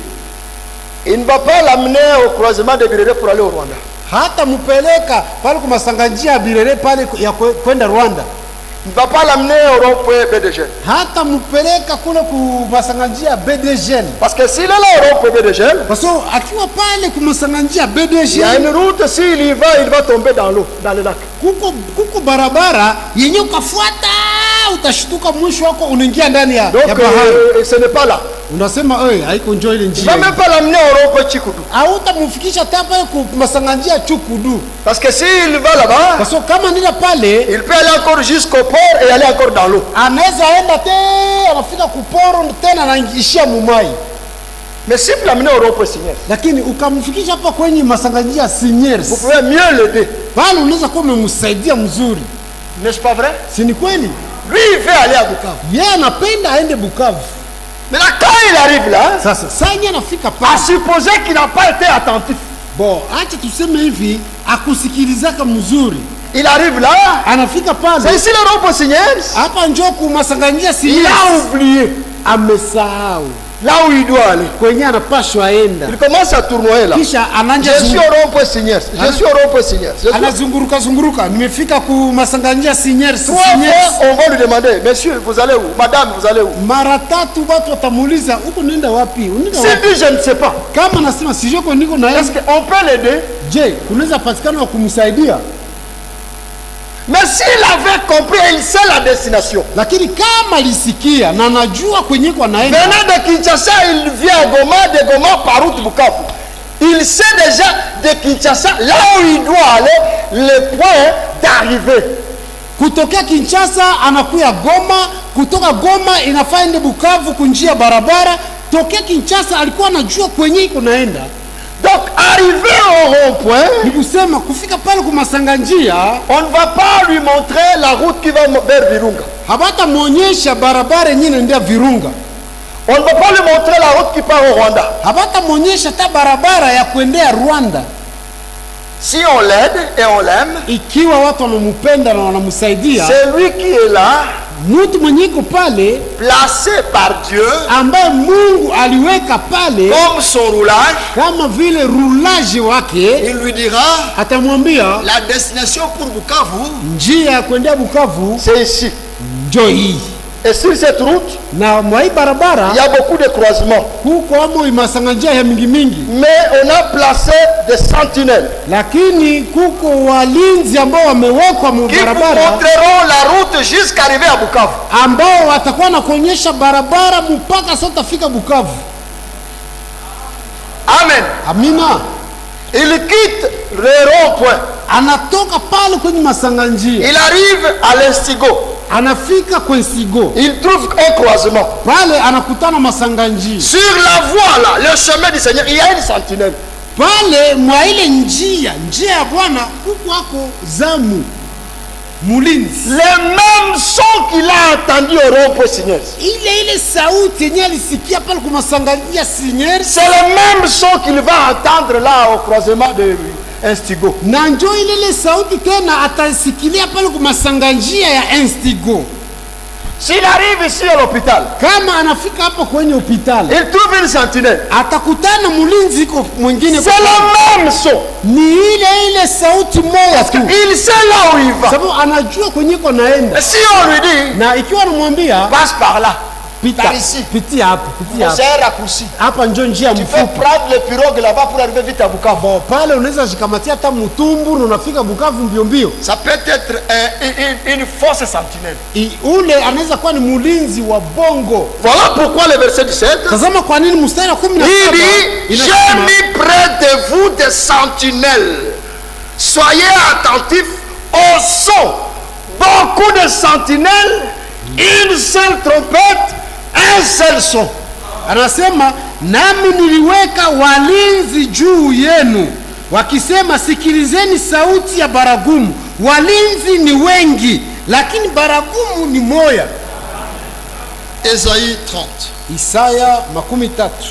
il ne va pas l'amener au croisement de Birere pour aller au Rwanda. hata mupeleka pale kwa masanga njia ya birere pale ya kwe- kwenda rwanda Il ne va pas l'amener au rond-point BDG. hata mupeleka kule ku masanga njia ya bdgn Parce que s'il est là au rond-point BDG, kwa sababu akiwa pale ku masanga njia ya il y a bdgn une route, s'il y va, il va tomber dans l'eau, dans le lac. kuko, kuko barabara yenye ukafuata utashtuka mwisho wako unaingia ndani ya, Donc ya bahari euh, ce n'est pas là. unasema "Oi, haiko njoo ile Il ne njia va même pas l'amener au rond-point Chikudu. hautamfikisha hata pale ku masanga njia ya chukudu Parce que s'il va là-bas, kwa sababu kama nila pale il peut aller encore jusqu'au port et aller encore dans l'eau. anaweza enda te anafika kuporo tena anaishia mumai Mais si vous l'amenez au rond-point Signal, lakini ukamfikisha hapa kwenye masanganjia vous seniors pouvez mieux l'aider. pale unaweza kuwa umemsaidia mzuri N'est-ce pas vrai si ni kweli Lui, il veut aller à Bukavu. yeye anapenda aende bukavu Maintenant, quand il arrive là, sasa sanye anafika à pale supposer qu'il n'a pas été attentif, bo acha tuseme hivi akusikilizaka mzuri il arrive là, anafika c'est pale ici le rond-point Signal. hapa njoo kumasanganjia Il seniors a oublié amesahau là où il doit aller. kwenye anapashwa enda Il commence à tournoyer là. kisha ananja Je suis au rond-point Signal. Je suis au rond-point Signal. Je suis- anazunguruka zunguruka nimefika ku masanganjia seniors Trois seniors fois, on va lui demander, monsieur, vous allez où Madame, vous allez où mara tatu watu watamuuliza huko nenda wapi unaenda S'il wapi dit, je ne sais pas, kama nasema sijoko niko na est-ce qu'on peut l'aider je kunaweza patikana wa kumsaidia Mais s'il avait compris, il sait la destination. lakini kama alisikia na najua kwenye kwa naenda Venant de Kinshasa, il vient à Goma, de Goma par route Bukavu. Il sait déjà de Kinshasa, là où il doit aller, le point d'arrivée. kutokea Kinshasa anakuya Goma, kutoka Goma inafaa ende Bukavu kunjia barabara. Tokea Kinshasa alikuwa anajua kwenye iko naenda, Donc, arrivé au rond-point, ni kusema kufika pale kumasanga njia on ne va pas lui montrer la route qui va vers Virunga. habatamwonyesha barabara yenyewe inaendea Virunga, On ne va pas lui montrer la route qui part au Rwanda. habatamwonyesha hata barabara ya kuendea Rwanda. Si on l'aide et on l'aime, Ikiwa watu wanampenda na wanamsaidia, c'est lui qui est là, mtu mwenye iko pale placé par Dieu ambaye Mungu aliweka pale comme son roulage. kama vile rulaji wake, Il lui dira atamwambia la destination pour Bukavu, njia ya kuendea Bukavu c'est ici. njo hii, Et sur cette route, na mwa hii barabara il y a beaucoup de croisements. huko amo imasanga njia ya mingi mingi, Mais on a placé des sentinelles lakini kuko walinzi ambao wamewekwa mu qui vous barabara montreront la route jusqu'à arriver à Bukavu. ambao watakuwa na kuonyesha barabara mpaka sasa utafika Bukavu. Amen. Amina. Il quitte le rond-point. Anatoka pale kwenye masanga njia, Il arrive à l'Instigo. anafika kwenye Sigo, Il trouve un croisement. pale anakutana masanga njia, Sur la voie là, le chemin du Seigneur, il y a une sentinelle. pale mwa ile njia njia ya Bwana huku ako zamu mulinzi, Le même son qu'il a entendu au rond-point Seigneur. ile ile sauti yenye alisikia pale kwa masanga njia Sinyeri, C'est le même son qu'il va entendre là au croisement de Instigo. na njo ile ile sauti tena atasikilia pale kwa masanga njia ya Instigo. S'il arrive ici à l'hôpital, Kama anafika hapo kwenye hospitali il trouve une sentinelle. atakutana mlinzi iko mwingine, C'est le même son. ni ile ile sauti moja Parce tu, qu'il sait là où il va. sababu anajua kwenye iko naenda, Et si on lui dit, na ikiwa anamwambia passe par là, pita, par ici. pitia hapo, pitia hapo, c'est un raccourci. hapa njo njia Tu peux mfupi. prendre le pirogue là-bas pour arriver vite à Bukavu. Bon, pale unaweza shikamatia hata mtumbu na unafika Bukavu mbio mbio. Ça peut être un- une, une- une fausse sentinelle. I- Ule anaweza kuwa ni mlinzi wa bongo. Voilà pourquoi le verset 17, Tazama kwa nini mstari wa kumi na il saba dit, j'ai inasema mis près de vous des sentinelles. Soyez attentifs au son. Beaucoup de sentinelles, une seule trompette, un seul son. anasema nami niliweka walinzi juu yenu, wakisema, sikilizeni sauti ya baragumu. Walinzi ni wengi, lakini baragumu ni moya. Ésaïe 30. Isaya makumi tatu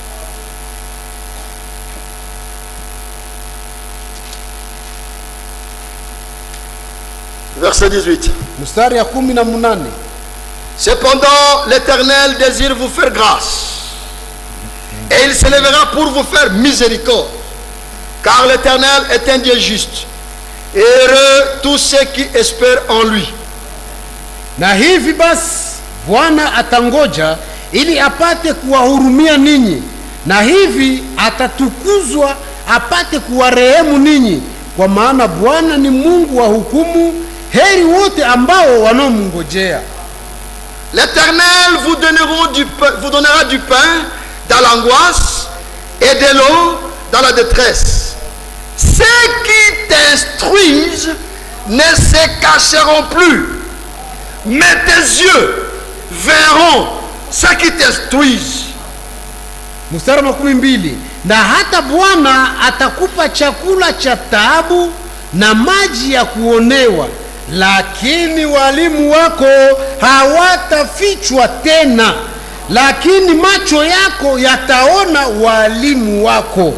Verset 18. mstari ya kumi na munane Cependant, l'Éternel désire vous faire grâce. Et il s'élèvera pour vous faire miséricorde. Car l'Éternel est un Dieu juste. Et heureux tous ceux qui espèrent en lui. na hivi basi Bwana atangoja ili apate kuwahurumia ninyi, na hivi atatukuzwa apate kuwarehemu ninyi, kwa maana Bwana ni Mungu wa hukumu. Heri wote ambao wanaomngojea. L'Éternel vous, donneront du pain- vous donnera du pain dans l'angoisse et de l'eau dans la détresse. Ceux qui t'instruisent ne se cacheront plus, mais tes yeux verront ceux qui t'instruisent. Mstari wa makumi mbili na hata Bwana atakupa chakula cha taabu na maji ya kuonewa, lakini walimu wako hawatafichwa tena, lakini macho yako yataona walimu wako.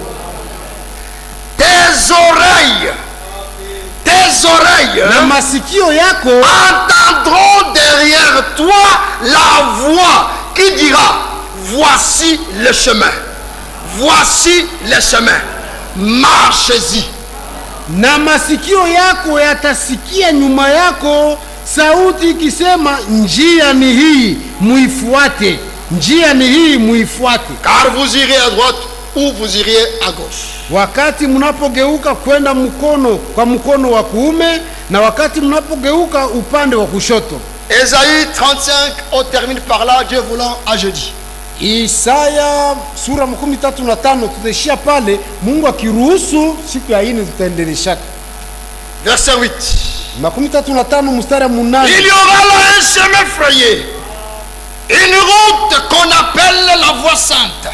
Tes oreilles, tes oreilles na masikio yako entendront derrière toi la voix qui dira, voici le chemin, voici le chemin, marchez-y. na masikio yako yatasikia nyuma yako sauti ikisema, njia ni hii muifuate, njia ni hii muifuate. Car vous irez à droite ou vous iriez à gauche. Wakati mnapogeuka kwenda mkono kwa mkono wa kuume na wakati mnapogeuka upande wa kushoto. Ésaïe 35, on termine par là, Dieu voulant, à jeudi. Isaya sura makumi tatu na tano tutaishia pale, Mungu akiruhusu, siku ya ine tutaendeleshaka. Verset 8. makumi tatu na tano mstari wa munane Il y aura là un chemin frayé, une route qu'on appelle la voie sainte.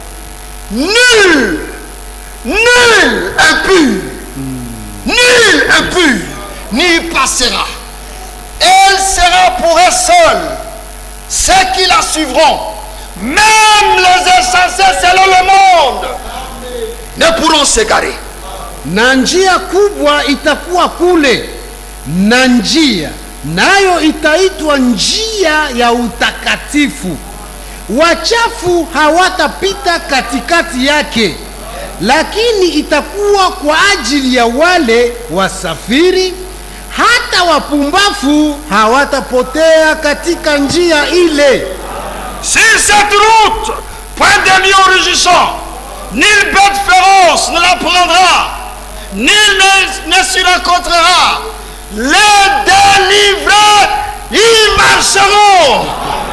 Nul, nul impur, nul impur n'y passera. Elle sera pour elle seule. Ceux qui la suivront, même les insensés selon le monde, ne pourront s'égarer. na njia kubwa itakuwa kule, na njia nayo itaitwa njia ya utakatifu. Wachafu hawatapita katikati yake, lakini itakuwa kwa ajili ya wale wasafiri. Hata wapumbafu hawatapotea katika njia ile. Sur cette route, point de lion rugissant, nulle bête féroce ne la prendra, nul ne, ne s'y rencontrera. Les délivrés y marcheront.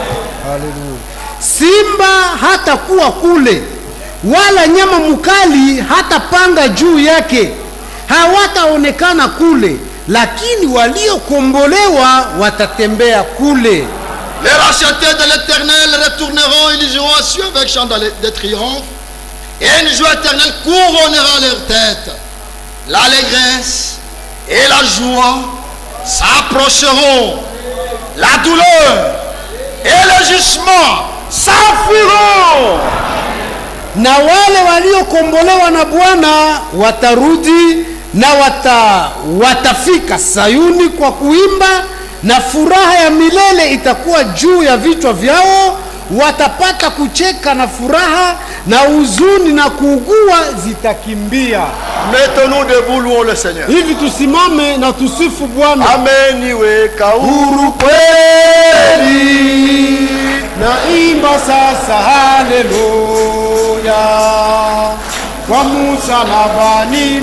Simba hatakuwa kule, wala nyama mkali hatapanga juu yake, hawataonekana kule, lakini waliokombolewa watatembea kule. Les rachetés de l'éternel retourneront, ils iront à Dieu avec chant de de triomphe, et une joie éternelle couronnera leur tête. L'allégresse et la joie s'approcheront, la douleur et le jugement s'enfuiront. Na wale waliokombolewa na Bwana watarudi na wata, watafika Sayuni kwa kuimba, na furaha ya milele itakuwa juu ya vichwa vyao. Watapata kucheka na furaha, na huzuni na kuugua zitakimbia. Mettons-nous debout, louons le Seigneur. Hivi tusimame na tusifu Bwana. Amen, iwe kauru. Huru kweli na imba sasa, haleluya, kwa msalabani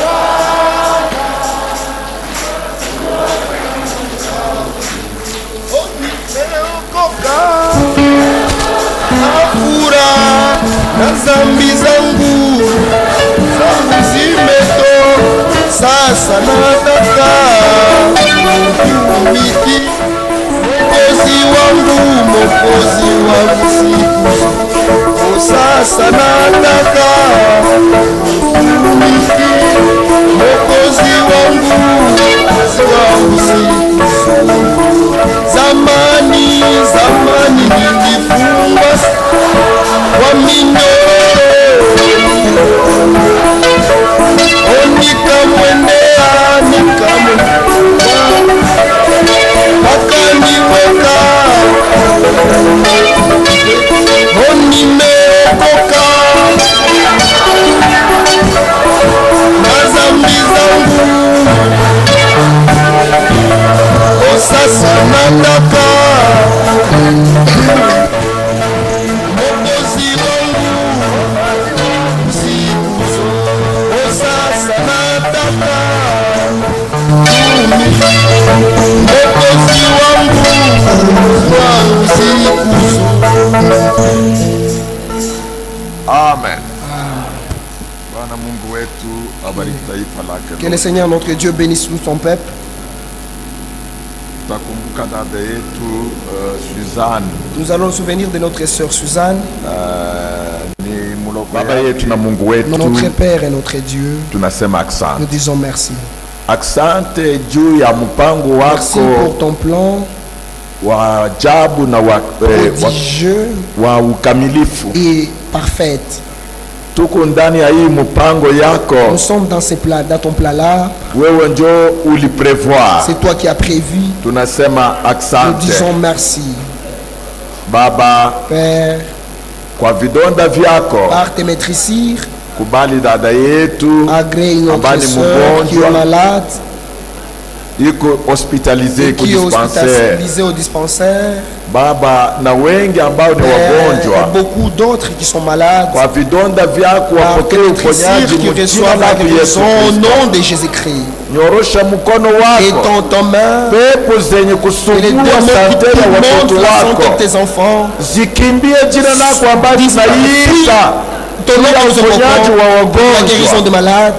fura na zambi zangu zangu zimeto sasa nataka ukiumiki mokozi wangu mokozi wangu siku sasa nataka kumiliki Mwokozi wangu wangu siku zamani zamani nilifungwa kwa minyororo nikamwendea nikamwendea akaniweka nimeokoka na dhambi zangu o sasa nataka Mwokozi wangu siku zote. O sasa nataka Mwokozi wangu wangu siku zote. Amen. Bwana Mungu wetu abariki taifa lake. Que le Seigneur notre Dieu bénisse tout son peuple. Tutakumbuka dada yetu uh, Suzanne Nous allons nous souvenir de notre sœur Suzanne, ni muloko baba yetu na Mungu wetu, notre Père et notre Dieu. tunasema Nous asante. disons merci. Asante juu ya mpango Merci pour wako ton plan wa ajabu na wa, eh, prodigieux wa, wa ukamilifu. et parfaite. Tuko ndani ya hii mpango yako, Nous sommes dans, ces plats, dans ton plat-là. wewe njo uliprevoir. C'est toi qui as prévu. Tunasema Nous asante disons merci. Baba, Père, kwa vidonda vyako par tes maîtrisires, kubali dada yetu agrée notre ambaye ni sœur qui est mgonjwa malade, iko hospitalize qui est kudispensaire hospitalisée au dispensaire. Baba, na wengi ambao ni Père, et wagonjwa beaucoup d'autres qui sont malades. kwa vidonda vyako Par tes wapokee maîtrisires uponyaji qui mjina reçoivent la lako Yesu guérison au Kristo. nom de Jésus-Christ. Nyorosha mkono Et wako, ton, ton main, pepo zenye et les kusumbua démons qui sante ya tourmentent watoto la santé wako de tes enfants. zikimbie jina lako ambayo Disparaît. tunaita Ton nom ya nous uponyaji wa invocons pour la guérison wagonjwa. des malades.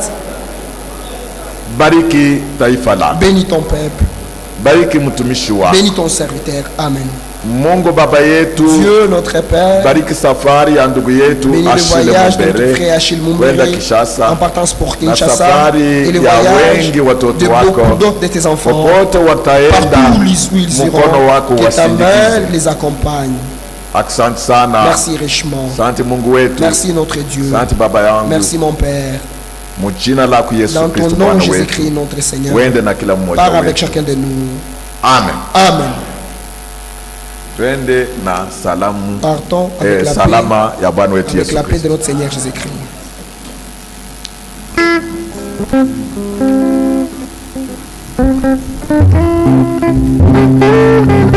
Bariki taifa lako, Bénis ton peuple. bariki mtumishi wako Bénis ton serviteur. Amen. Mungu Baba yetu, Dieu notre Père. bariki safari ya ndugu yetu Bénis le Achille voyage de notre Mumbere frère Achille kwenda Mumbere Kishasa en partance pour na Kinshasa safari et le ya voyage wengi watoto de beaucoup wako d'autres de tes enfants. popote wataenda, Partout où ils- où ils mkono iront, wako que ta main wasindikize. les accompagne. Asante sana, Merci richement. asante Mungu wetu, Merci notre Dieu. asante Baba yangu, Merci mon Père. mujina lako Yesu Dans ton Kristo nom, Bwana Jésus-Christ, wetu, notre Seigneur. wende na kila mmoja Pars avec wetu. chacun de nous. Amen. Amen. Twende na salamu Partons avec eh, la paix, salama ya Bwana wetu avec Yesu la paix Kristo. de notre Seigneur Jésus-Christ. Thank